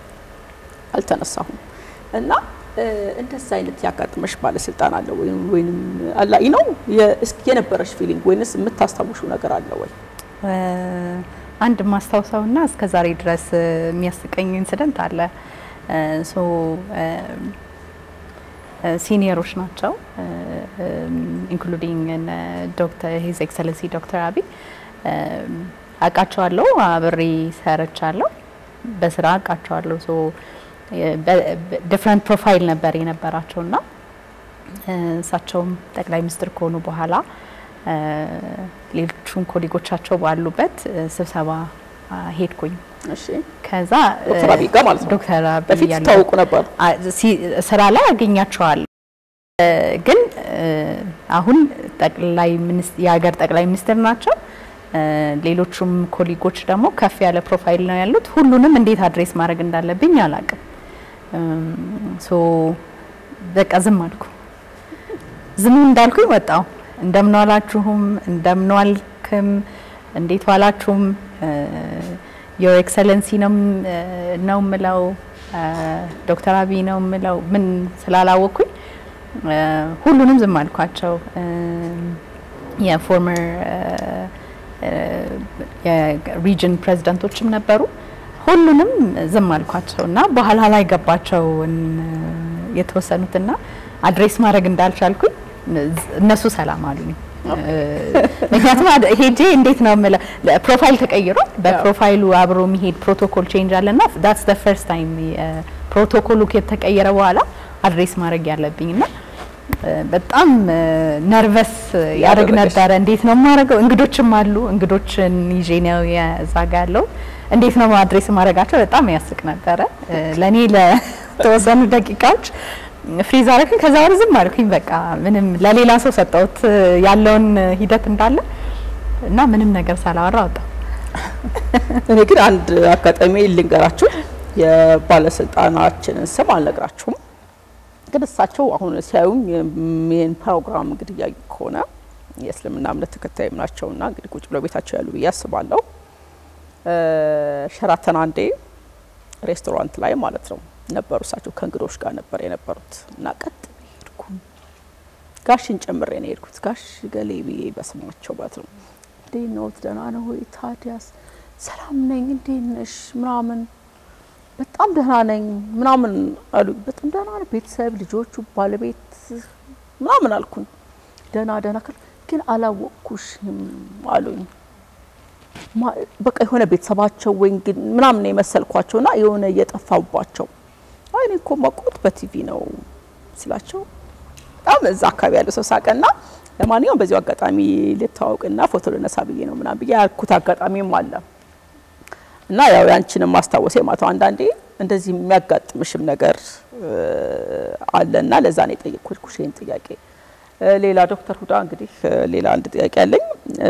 አልተነሳሁም እና እ፣ እንደዛ አይነት ያጋጥመሽ ባለስልጣን አለ ወይም ወይንም አላይ ነው የ- እስኪ የነበረሽ ፊሊንግ ወይንስ የምታስታውሽው ነገር አለ ወይ? እ፣ አንድ ማስታውሰውና እስከ ዛሬ ድረስ እ፣ የሚያስቀኝ ኢንሲደንት አለ። እ፣ ሶ እ፣ እ፣ ሲኒየሮች ናቸው ኢንክሉዲንግ ዶክተር ሂዝ ኤክሰለንሲ ዶክተር አብይ እ፣ አውቃቸዋለሁ፣ አብሬ ሰርቻለሁ፣ በስራ አውቃቸዋለሁ። ሶ ዲፍረንት ፕሮፋይል ነበር የነበራቸውና እ፣ እሳቸውም ጠቅላይ ሚኒስትር ከሆኑ በኋላ እ፣ ሌሎቹም ኮሊጎቻቸው ባሉበት እ፣ ስብሰባ አ፣ ሄድኩኝ። እሺ ከዛ እ፣ ዶክተር አብይ ጋር ማለት ነው። ዶክተር አብይ በፊት ያሉ- ታውቁ ነበር? አ- ሲ- ስራ ላይ አገኛቸዋለሁ እ፣ ግን እ፣ አሁን ጠቅላይ ሚኒስ- የሀገር ጠቅላይ ሚኒስትር ናቸው። እ፣ ሌሎቹም ኮሊጎች ደግሞ ከፍ ያለ ፕሮፋይል ነው ያሉት። ሁሉንም እንዴት አድሬስ ማድረግ እንዳለብኝ አላቅም። ሶ በቃ ዝም አልኩ። ዝም እንዳልኩኝ ወጣው። እንደምን ዋላችሁም፣ እንደምን ዋልክም፣ እንዴት ዋላችሁም ዮር ኤክሰለንሲ ነው ም- ነው ምለው ዶክተር አብይ ነው ምለው ምን ስላላወቅኩኝ እ፣ ሁሉንም ዝም አልኳቸው። የፎርመር የሪጅን ፕሬዚዳንቶችም ነበሩ። ሁሉንም ዝም አልኳቸው እና በኋላ ላይ ገባቸውን የተወሰኑትና አድሬስ ማድረግ እንዳልቻልኩኝ እነሱ ሰላም አሉኝ። ምክንያቱም አድ- ሄጄ እንዴት ነው የምለው ፕሮፋይል ተቀይሮ በፕሮፋይሉ አብሮ የሚሄድ ፕሮቶኮል ቼንጅ አለና ዳትስ ደ ፈርስት ታይም ፕሮቶኮሉ ከተቀየረ በኋላ አድሬስ ማድረግ ያለብኝ እና በጣም ነርቨስ ያደርግ ያደረገሽ። ነበረ። እንዴት ነው የማደርገው? እንግዶችም አሉ። እንግዶችን ይዤ ነው የዛ ጋ ያለው። እንዴት ነው አድሬስ ማድረጋቸው? በጣም ያስቅ ነበረ። ለእኔ ለተወሰኑ ደቂቃዎች ፍሪዝ አደረግኝ። ከዛ ወዲህ ዝም አልኩኝ። በቃ ምንም ለሌላ ሰው ሰጠሁት ያለውን ሂደት እንዳለ እና ምንም ነገር ሳላወራ ወጣሁ። እኔ ግን አንድ አጋጣሚ ልንገራችሁ። የባለስልጣናችንን ስም አልነግራችሁም፣ ግን እሳቸው አሁን ሲያዩኝ ይህን ፕሮግራም እንግዲህ እያዩ ከሆነ የእስልምና እምነት ተከታይም ናቸውና እንግዲህ ቁጭ ብለው ቤታቸው ያሉ ብዬ አስባለሁ። እ ሸራተን አንዴ ሬስቶራንት ላይ ማለት ነው ነበሩ። እሳቸው ከእንግዶች ጋር ነበር የነበሩት እና ቀጥ ብዬ ሄድኩኝ። ጋሽን ጨምሬ ነው የሄድኩት። ጋሽ ገሌ ብዬ በስማቸው ማለት ነው። እንዴት ነዎት? ደህና ነው ወይ? ታዲያስ ሰላም ነኝ። እንዴት ነሽ? ምናምን በጣም ደህና ነኝ ምናምን አሉ። በጣም ደህና ነው። ቤተሰብ፣ ልጆቹ፣ ባለቤት ምናምን አልኩኝ። ደህና ደህና ካል ግን አላወቅኩሽም አሉኝ። ማ- በቃ የሆነ ቤተሰባቸው ወይ እንግዲህ ምናምን ነው የመሰልኳቸውና የሆነ እየጠፋባቸው አይ እኔ እኮ ማውቀውት በቲቪ ነው ስላቸው በጣም እዛ አካባቢ ያለው ሰው ሳቀና ለማንኛውም በዚሁ አጋጣሚ ልታዋውቅና ፎቶ ልነሳ ብዬ ነው ምናምን ብዬ ያልኩት አጋጣሚም አለ እና ያው ያንቺንም ማስታወሴ ማተው አንዳንዴ እንደዚህ የሚያጋጥምሽም ነገር እ፣ አለና ለዛ ነው የጠየቅኩሽ ይህን ጥያቄ። እ፣ ሌላ ዶክተር ሁዳ እንግዲህ እ፣ ሌላ አንድ ጥያቄ አለኝ እ፣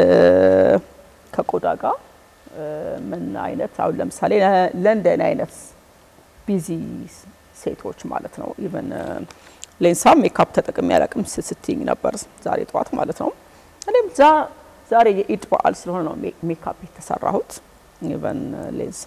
ከቆዳ ጋር እ፣ ምን አይነት አሁን ለምሳሌ ለ- ለእንደኔ አይነት ቢዚ ሴቶች ማለት ነው ኢቨን ሌንሳ ሜካፕ ተጠቅሜ አላቅም ስትይኝ ነበር ዛሬ ጠዋት ማለት ነው። እኔም ዛ- ዛሬ የኢድ በዓል ስለሆነ ነው ሜ- ሜካፕ የተሰራሁት። ኢቨን ሌንሳ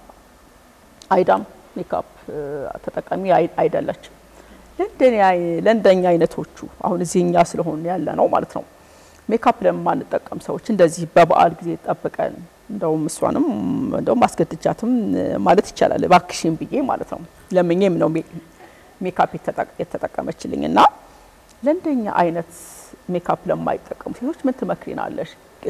አይዳም ሜካፕ እ፣ ተጠቃሚ አይ- አይደለችም። ለእንደኔ አይ- ለእንደኛ አይነቶቹ አሁን እዚህ እኛ ስለሆን ያለ ነው ማለት ነው ሜካፕ ለማንጠቀም ሰዎች እንደዚህ በበዓል ጊዜ ጠብቀን እንደውም እሷንም እንደውም አስገድጃትም እ፣ ማለት ይቻላል እባክሽን ብዬ ማለት ነው ለምኜም ነው ሜ- ሜካፕ የተጠቅ- የተጠቀመችልኝ እና ለእንደኛ አይነት ሜካፕ ለማይጠቀሙ ሴቶች ምን ትመክሪናለሽ?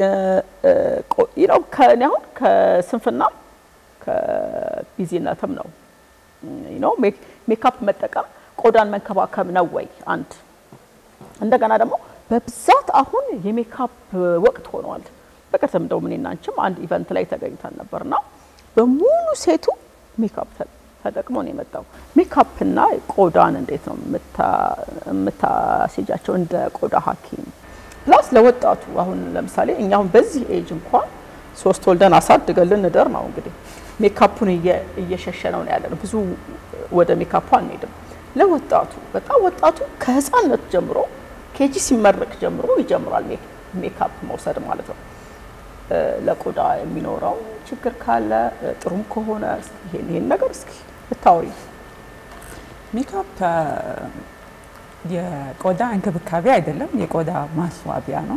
ነው ከእኔ አሁን ከስንፍናም ከቢዚነትም ነው ነው ሜካፕ መጠቀም ቆዳን መንከባከብ ነው ወይ? አንድ እንደገና ደግሞ በብዛት አሁን የሜካፕ ወቅት ሆኗል። በቀደም እንደውም እኔና አንቺም አንድ ኢቨንት ላይ ተገኝተን ነበርና በሙሉ ሴቱ ሜካፕ ተ- ተጠቅሞ ነው የመጣው። ሜካፕና ቆዳን እንዴት ነው የምታ- የምታስይጃቸው እንደ ቆዳ ሐኪም ፕላስ ለወጣቱ አሁን ለምሳሌ እኛ አሁን በዚህ ኤጅ እንኳን ሶስት ወልደን አሳድገን ልንደር ነው እንግዲህ ሜካፑን እየ- እየሸሸነው ነው ያለ ነው። ብዙ ወደ ሜካፑ አንሄድም። ለወጣቱ በጣም ወጣቱ ከህፃነት ጀምሮ ኬጂ ሲመረቅ ጀምሮ ይጀምራል ሜክ- ሜካፕ መውሰድ ማለት ነው። እ፣ ለቆዳ የሚኖረው ችግር ካለ እ፣ ጥሩም ከሆነ እስኪ ይሄን ይሄን ነገር እስኪ ብታወሪ። ሜካፕ አ፣ የቆዳ እንክብካቤ አይደለም፣ የቆዳ ማስዋቢያ ነው።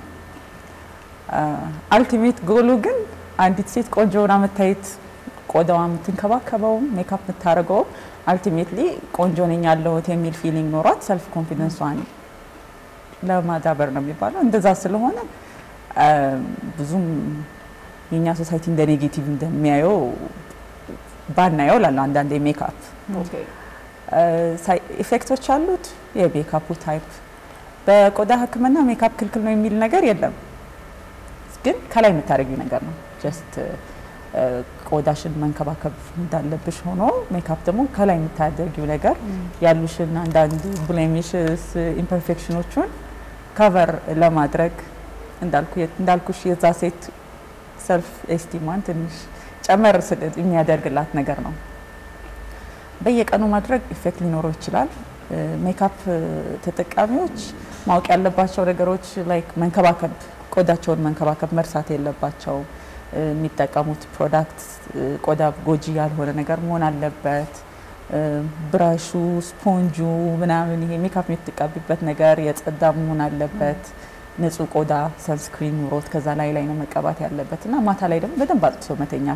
አልቲሜት ጎሉ ግን አንዲት ሴት ቆንጆ ሆና መታየት ቆዳዋ የምትንከባከበው ሜካፕ የምታደርገው አልቲሜትሊ ቆንጆ ነኝ ያለሁት የሚል ፊሊንግ ኖሯት ሰልፍ ኮንፊደንሷን ለማዳበር ነው የሚባለው። እንደዛ ስለሆነ አ፣ ብዙም የእኛ ሶሳይቲ እንደ ኔጌቲቭ እንደሚያየው ባናየው ላለ አንዳንዴ ሜካፕ ኢፌክቶች አሉት። የሜካፑ ታይፕ በቆዳ ሕክምና ሜካፕ ክልክል ነው የሚል ነገር የለም፣ ግን ከላይ የምታደርጊው ነገር ነው። ጀስት ቆዳሽን መንከባከብ እንዳለብሽ ሆኖ ሜካፕ ደግሞ ከላይ የምታደርጊው ነገር ያሉሽን አንዳንድ ብሌሚሽስ ኢምፐርፌክሽኖቹን ከቨር ለማድረግ እንዳልኩ- እንዳልኩሽ የዛ ሴት ሰልፍ ኤስቲማን ትንሽ ጨመር ስል የሚያደርግላት ነገር ነው። በየቀኑ ማድረግ ኢፌክት ሊኖረው ይችላል። እ፣ ሜካፕ ተጠቃሚዎች ማወቅ ያለባቸው ነገሮች ላይክ መንከባከብ፣ ቆዳቸውን መንከባከብ መርሳት የለባቸው። እ፣ የሚጠቀሙት ፕሮዳክት እ፣ ቆዳ ጎጂ ያልሆነ ነገር መሆን አለበት። እ፣ ብራሹ፣ ስፖንጁ ምናምን ይሄ ሜካፕ የምትቀቢበት ነገር የጸዳ መሆን አለበት። ንጹህ ቆዳ ሰንስክሪን ኑሮት ከዛ ላይ ላይ ነው መቀባት ያለበት እና ማታ ላይ ደግሞ በደንብ አጥቶ መተኛት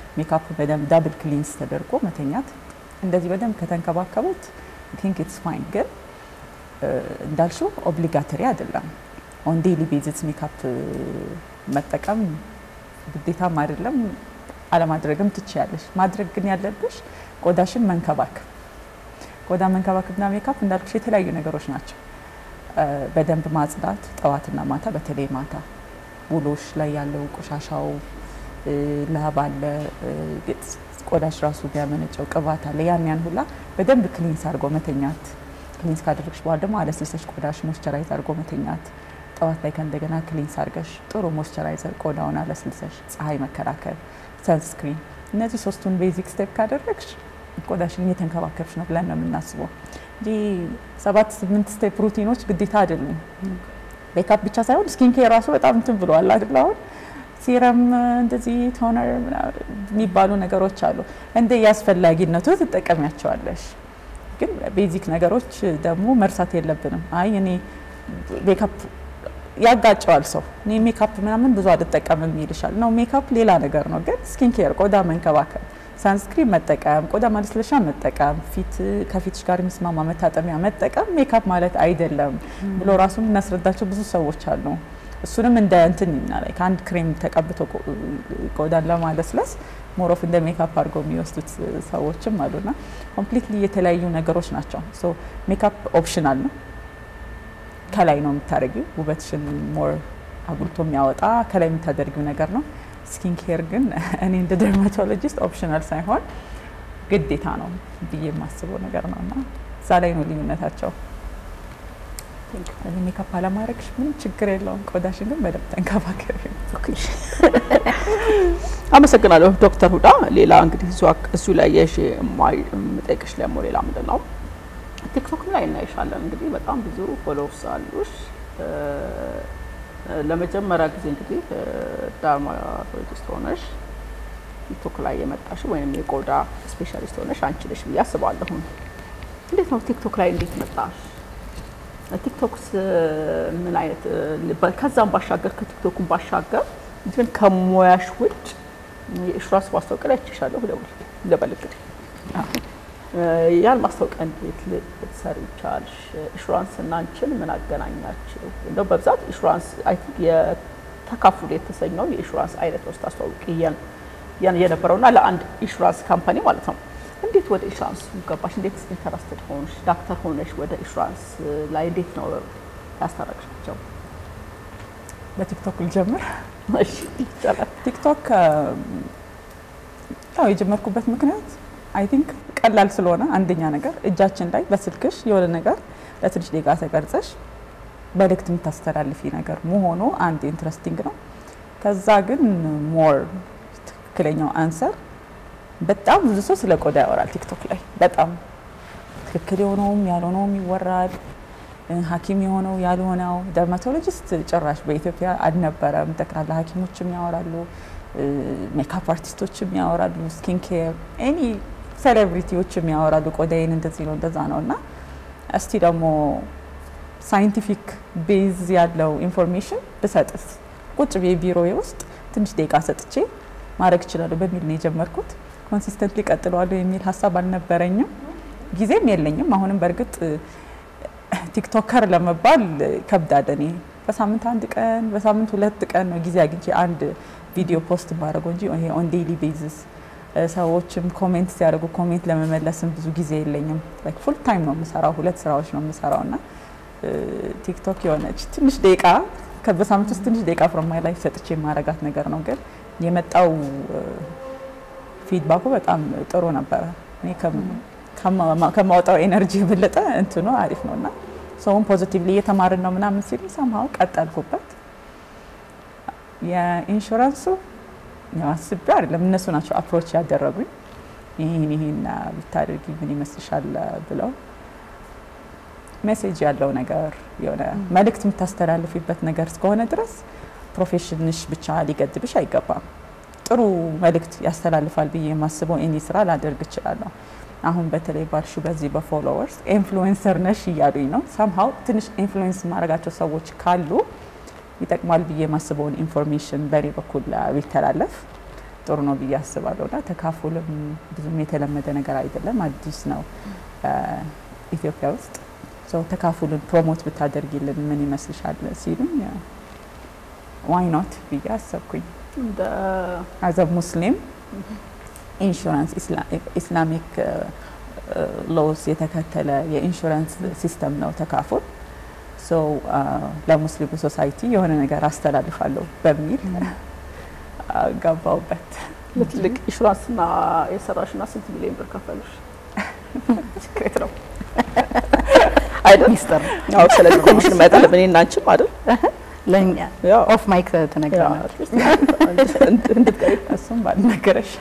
ሜካፕ በደንብ ዳብል ክሊንስ ተደርጎ መተኛት እንደዚህ በደንብ ከተንከባከቡት ቲንክ ኢትስ ፋይን። ግን እንዳልሽው ኦብሊጋተሪ አይደለም። ኦን ዴይሊ ቤዝስ ሜካፕ መጠቀም ግዴታም አይደለም፣ አለማድረግም ትችያለሽ። ማድረግ ግን ያለብሽ ቆዳሽን መንከባከብ። ቆዳ መንከባከብና ሜካፕ እንዳልኩሽ የተለያዩ ነገሮች ናቸው። በደንብ ማጽዳት ጠዋትና ማታ፣ በተለይ ማታ ውሎሽ ላይ ያለው ቆሻሻው ላብ አለ፣ ቆዳሽ ራሱ የሚያመነጨው ቅባት አለ። ያን ያን ሁላ በደንብ ክሊንስ አድርጎ መተኛት። ክሊንስ ካደረግሽ በኋላ ደግሞ አለስልሰሽ ቆዳሽ ሞይስቸራይዝ አድርጎ መተኛት። ጠዋት ላይ ከእንደገና ክሊንስ አድርገሽ ጥሩ ሞይስቸራይዘር ቆዳውን አለስልሰሽ፣ ፀሐይ መከላከል፣ ሰንስክሪን፣ እነዚህ ሶስቱን ቤዚክ ስቴፕ ካደረግሽ ቆዳሽን እየተንከባከብሽ ነው ብለን ነው የምናስበው እንጂ ሰባት ስምንት ስቴፕ ሩቲኖች ግዴታ አይደሉም። ሜካፕ ብቻ ሳይሆን ስኪን ኬር ራሱ በጣም እንትን ብለዋል አይደል? አሁን ሲረም እንደዚህ ቶነር የሚባሉ ነገሮች አሉ። እንደ የአስፈላጊነቱ ትጠቀሚያቸዋለሽ። ግን ቤዚክ ነገሮች ደግሞ መርሳት የለብንም። አይ እኔ ሜካፕ ያጋጨዋል ሰው እኔ ሜካፕ ምናምን ብዙ አልጠቀምም ይልሻል። ነው ሜካፕ ሌላ ነገር ነው። ግን ስኪን ኬር ቆዳ መንከባከብ ሳንስክሪን መጠቀም፣ ቆዳ ማለስለሻ መጠቀም፣ ፊት ከፊትሽ ጋር የሚስማማ መታጠሚያ መጠቀም ሜካፕ ማለት አይደለም ብሎ ራሱን እናስረዳቸው ብዙ ሰዎች አሉ። እሱንም እንደ እንትን ላይ ከአንድ ክሬም ተቀብቶ ቆዳን ለማለስለስ ሞሮፍ እንደ ሜካፕ አድርገው የሚወስዱት ሰዎችም አሉና ኮምፕሊትሊ የተለያዩ ነገሮች ናቸው። ሶ ሜካፕ ኦፕሽናል ነው። ከላይ ነው የምታደርጊው ውበትሽን ሞር አጉልቶ የሚያወጣ ከላይ የምታደርጊው ነገር ነው። ስኪን ኬር ግን እኔ እንደ ደርማቶሎጂስት ኦፕሽናል ሳይሆን ግዴታ ነው ብዬ የማስበው ነገር ነው እና እዛ ላይ ነው ልዩነታቸው። እኔ ሜካፕ አለማድረግሽ ምንም ችግር የለውም፣ ቆዳሽን ግን በደንብ ተንከባከቢ። አመሰግናለሁ ዶክተር ሁዳ። ሌላ እንግዲህ እሱ ላይ የሽ የምጠይቅሽ ደግሞ ሌላ ምንድን ነው ቲክቶክ ላይ እናይሻለን። እንግዲህ በጣም ብዙ ፎሎወርስ አሉሽ። ለመጀመሪያ ጊዜ እንግዲህ ዳርማቶሎጂስት ሆነሽ ቲክቶክ ላይ የመጣሽ ወይም የቆዳ ስፔሻሊስት ሆነሽ አንቺ ነሽ ብዬ አስባለሁ። እንዴት ነው ቲክቶክ ላይ እንዴት መጣሽ? ቲክቶክስ ምን አይነት ከዛም ባሻገር ከቲክቶኩን ባሻገር ግን ከሙያሽ ውጭ የኢንሹራንስ ማስታወቂያ ላይ አይቼሻለሁ ልበል እንግዲህ ያን ማስታወቂያ እንዴት ልትሰሪ ቻልሽ? ኢንሹራንስ እና አንቺን ምን አገናኛችሁ? እንደው በብዛት ኢንሹራንስ አይ ቲንክ የተካፍሉ የተሰኘው የኢንሹራንስ አይነት ነው ስታስተዋውቂ የነበረውና ለአንድ ኢንሹራንስ ካምፓኒ ማለት ነው። እንዴት ወደ ኢንሹራንስ ገባሽ? እንዴት ኢንተረስትድ ሆንሽ? ዳክተር ሆነሽ ወደ ኢንሹራንስ ላይ እንዴት ነው ያስታረቅሻቸው? በቲክቶክ ልጀምር። እሺ ይቻላል። ቲክቶክ ያው የጀመርኩበት ምክንያት አይ ቲንክ ቀላል ስለሆነ አንደኛ ነገር እጃችን ላይ በስልክሽ የሆነ ነገር ለትንሽ ደቂቃ ተቀርጸሽ መልእክት የምታስተላልፊ ነገር መሆኑ አንድ ኢንትረስቲንግ ነው። ከዛ ግን ሞር ትክክለኛው አንሰር በጣም ብዙ ሰው ስለ ቆዳ ያወራል ቲክቶክ ላይ በጣም ትክክል የሆነውም ያልሆነውም ይወራል። ሐኪም የሆነው ያልሆነው ደርማቶሎጂስት ጭራሽ በኢትዮጵያ አልነበረም። ጠቅላላ ሐኪሞችም ያወራሉ፣ ሜካፕ አርቲስቶችም ያወራሉ፣ ስኪን ኬር ኤኒ ሴሌብሪቲዎችም ያወራሉ። ቆዳዬን እንደዚህ ነው እንደዛ ነው እና እስቲ ደግሞ ሳይንቲፊክ ቤዝ ያለው ኢንፎርሜሽን ብሰጥስ ቁጭ ብዬ ቢሮዬ ውስጥ ትንሽ ደቂቃ ሰጥቼ ማድረግ እችላለሁ በሚል ነው የጀመርኩት። ኮንሲስተንትሊ ቀጥለዋለሁ የሚል ሀሳብ አልነበረኝም፣ ጊዜም የለኝም። አሁንም በእርግጥ ቲክቶከር ለመባል ከብዳል። እኔ በሳምንት አንድ ቀን በሳምንት ሁለት ቀን ነው ጊዜ አግኝቼ አንድ ቪዲዮ ፖስት ማድረገው እንጂ ይሄ ኦን ዴይሊ ቤዝስ ሰዎችም ኮሜንት ሲያደርጉ ኮሜንት ለመመለስም ብዙ ጊዜ የለኝም። ላይክ ፉል ታይም ነው የምሰራው፣ ሁለት ስራዎች ነው የምሰራው እና ቲክቶክ የሆነች ትንሽ ደቂቃ በሳምንት ውስጥ ትንሽ ደቂቃ ፍሮም ማይ ላይፍ ሰጥቼ የማረጋት ነገር ነው። ግን የመጣው ፊድባኩ በጣም ጥሩ ነበረ። እኔ ከማወጣው ኤነርጂ የበለጠ እንትኑ አሪፍ ነው እና ሰውን ፖዚቲቭሊ እየተማርን ነው ምናምን ሲሉ ሰምሀው ቀጠልኩበት። የኢንሹራንሱ አስቤ አይደለም እነሱ ናቸው አፕሮች ያደረጉኝ። ይህን ይህን ብታደርጊ ምን ይመስልሻል ብለው ሜሴጅ ያለው ነገር የሆነ መልእክት የምታስተላልፊበት ነገር እስከሆነ ድረስ ፕሮፌሽንሽ ብቻ ሊገድብሽ አይገባም። ጥሩ መልእክት ያስተላልፋል ብዬ የማስበው ኤኒ ስራ ላደርግ እችላለሁ። አሁን በተለይ ባልሹ በዚህ በፎሎወርስ ኢንፍሉዌንሰር ነሽ እያሉኝ ነው። ሰምሀው ትንሽ ኢንፍሉዌንስ የማደርጋቸው ሰዎች ካሉ ይጠቅማል ብዬ የማስበውን ኢንፎርሜሽን በእኔ በኩል ቢተላለፍ ጥሩ ነው ብዬ አስባለሁ። እና ተካፉልም ብዙም የተለመደ ነገር አይደለም፣ አዲስ ነው ኢትዮጵያ ውስጥ። ሰው ተካፉልን ፕሮሞት ብታደርጊልን ምን ይመስልሻል ሲሉኝ ዋይ ኖት ብዬ አሰብኩኝ። እንደ አዘ ሙስሊም ኢንሹራንስ ኢስላሚክ ሎስ የተከተለ የኢንሹራንስ ሲስተም ነው ተካፉል። ሶ ለሙስሊሙ ሶሳይቲ የሆነ ነገር አስተላልፋለሁ በሚል ገባውበት። ለትልቅ ኢንሹራንስና የሰራሽና ስንት ሚሊዮን ብር ከፈሉሽ? ሲክሬት ነው አይደል? ሚስጥር ነው። አዎ። ስለዚህ ኮሚሽን መጠን እኔ እና አንቺም አይደል? ለእኛ ያው ኦፍ ማይክ ተነግረናል። እንድትቀሪ እሱም ባልነገረሽ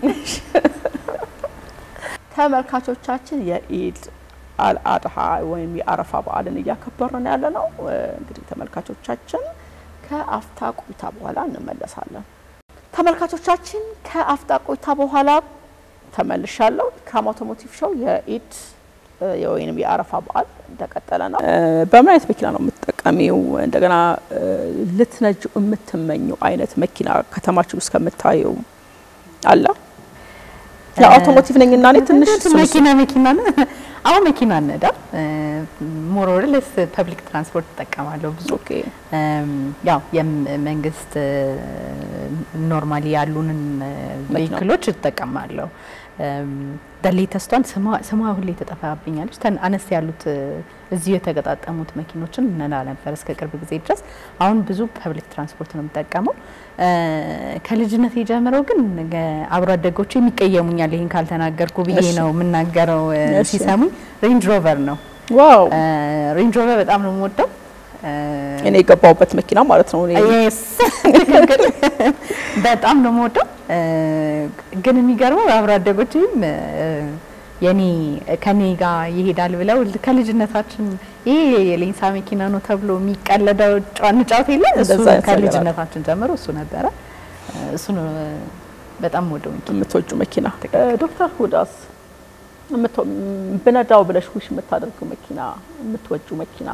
ተመልካቾቻችን የኢድ አልአድሃ ወይም የአረፋ በዓልን እያከበርን ያለ ነው። እንግዲህ ተመልካቾቻችን ከአፍታ ቆይታ በኋላ እንመለሳለን። ተመልካቾቻችን ከአፍታ ቆይታ በኋላ ተመልሻለሁ። ኢክራም አውቶሞቲቭ ሾው የኢድ ወይም የአረፋ በዓል እንደቀጠለ ነው። በምን አይነት መኪና ነው የምትጠቀሚው? እንደገና ልትነጁ የምትመኘው አይነት መኪና ከተማችን ውስጥ ከምታየው አለ? የአውቶሞቲቭ ነኝ እና እኔ ትንሽ እሱን- መኪና መኪና ነው። አሁን መኪና ነዳ ሞሮርልስ ፐብሊክ ትራንስፖርት እጠቀማለሁ ብዙ ኦኬ እም፣ ያው የመንግስት ኖርማሊ ያሉንን ቬሂክሎች እጠቀማለሁ። ደሌተስቷን ስሟ ሁሌ ተጠፋብኛለች። ተን አነስ ያሉት እ፣ እዚሁ የተገጣጠሙት መኪኖችን እነዳ ነበር እስከ ቅርብ ጊዜ ድረስ። አሁን ብዙ ፐብሊክ ትራንስፖርት ነው የምጠቀመው። እ፣ ከልጅነት የጀምረው ግን ገ- አብሮ አደጎቹ የሚቀየሙኛል ይህን ካልተናገርኩ ብዬ እሺ። ነው የምናገረው። እ፣ እሺ። ሲሰሙኝ ሬንጅ ሮቨር ነው ዋው ሬንጅ ሮቨር በጣም ነው የምወደው። እኔ የገባሁበት መኪና ማለት ነው። እኔ Yes፣ ትክክል። በጣም ነው የምወደው። እ፣ ግን የሚገርመው አብሮ አደጎችም የኔ ከኔ ጋር ይሄዳል ብለው ከልጅነታችን ይሄ የሌንሳ መኪና ነው ተብሎ የሚቀለደው ጨዋን ጫወት የለ እሱ እንደዛ አይነት ነገር አለ። ከልጅነታችን ጀምሮ እሱ ነበረ። እሱ ነው በጣም ወደው መኪና የምትወጁ መኪና ዶክተር ሁዳስ የምትወ- ብነዳው ብለሽ ውሽ የምታደርገው መኪና የምትወጁ መኪና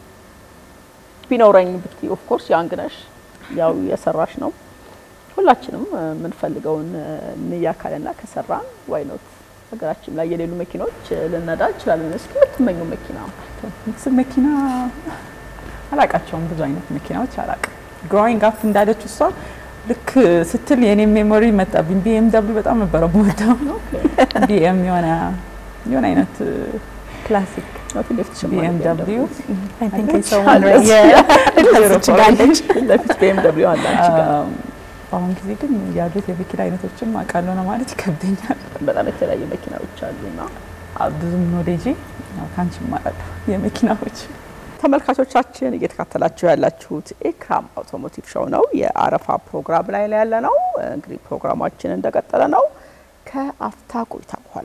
ቢኖረኝ ብትይ ኦፍ ኮርስ ያንግ ነሽ፣ ያው የሰራሽ ነው። ሁላችንም እ፣ የምንፈልገውን እ፣ እንያካልና ከሰራን ዋይ ኖት ሀገራችን ላይ የሌሉ መኪኖች እ፣ ልነዳ እንችላለን። እስኪ የምትመኙ መኪና ሚክስ መኪና አላቃቸውም። ብዙ አይነት መኪናዎች አላቅም። ግሮዊንግ አፕ እንዳለች እሷ ልክ ስትል የኔ ሜሞሪ መጣብኝ። ቢኤም ደብሊው በጣም ነበረ የምወደው። ቢኤም የሆነ የሆነ አይነት ክላሲክ ነው ፊት ለፊት ቢኤም ደብሊው I think አለች። it's someone አለች። right- ችጋለች ፊት ለፊት ቢኤም ደብሊው አለ አንቺ ጋር በአሁን ጊዜ ግን ያሉት የመኪና አይነቶችም አውቃለሁ ነው ማለት ይከብደኛል። በጣም የተለያዩ መኪናዎች አሉና ብዙም ኖሌጅ ከአንቺ እማራለሁ የመኪናዎች ተመልካቾቻችን እየተካተላችሁ ያላችሁት ኢክራም አውቶሞቲቭ ሾው ነው። የአረፋ ፕሮግራም ላይ ላይ ያለ ነው። እንግዲህ ፕሮግራማችን እንደቀጠለ ነው። ከአፍታ ቆይታ በኋላ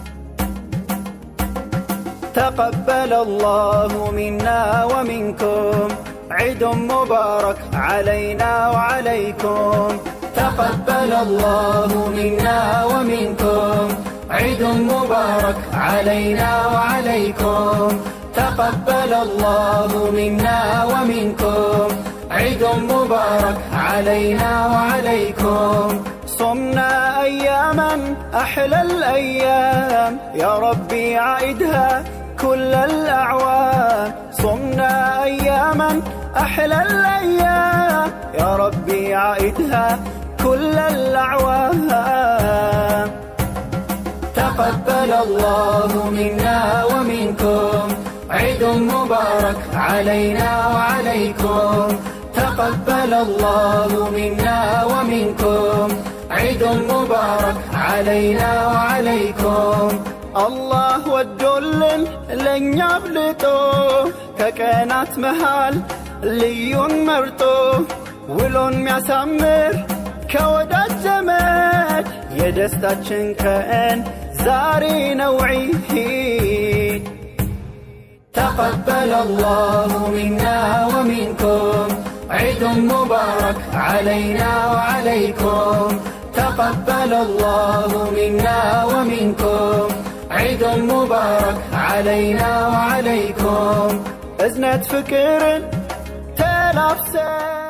تقبل الله منا ومنكم عيد مبارك علينا وعليكم تقبل الله منا ومنكم عيد مبارك علينا وعليكم تقبل الله منا ومنكم عيد مبارك علينا وعليكم صمنا أياما أحلى الأيام يا ربي عيدها كل الأعوام صمنا أياما أحلى الأيام يا ربي عيدها كل الأعوام تقبل الله منا ومنكم عيد مبارك علينا وعليكم تقبل الله منا ومنكم عيد مبارك علينا وعليكم الله ወዶልን ለእኛ አብልጦ ከቀናት መሃል ልዩን መርጦ ውሎን ሚያሳምር ከወዳጅ ዘመድ የደስታችን ቀን ዛሬ ነው ዒድ تقبل الله منا ومنكم عيد مبارك علينا وعليكم تقبل الله منا ومنكم عيد مبارك علينا وعليكم أزنة فكر تلافسه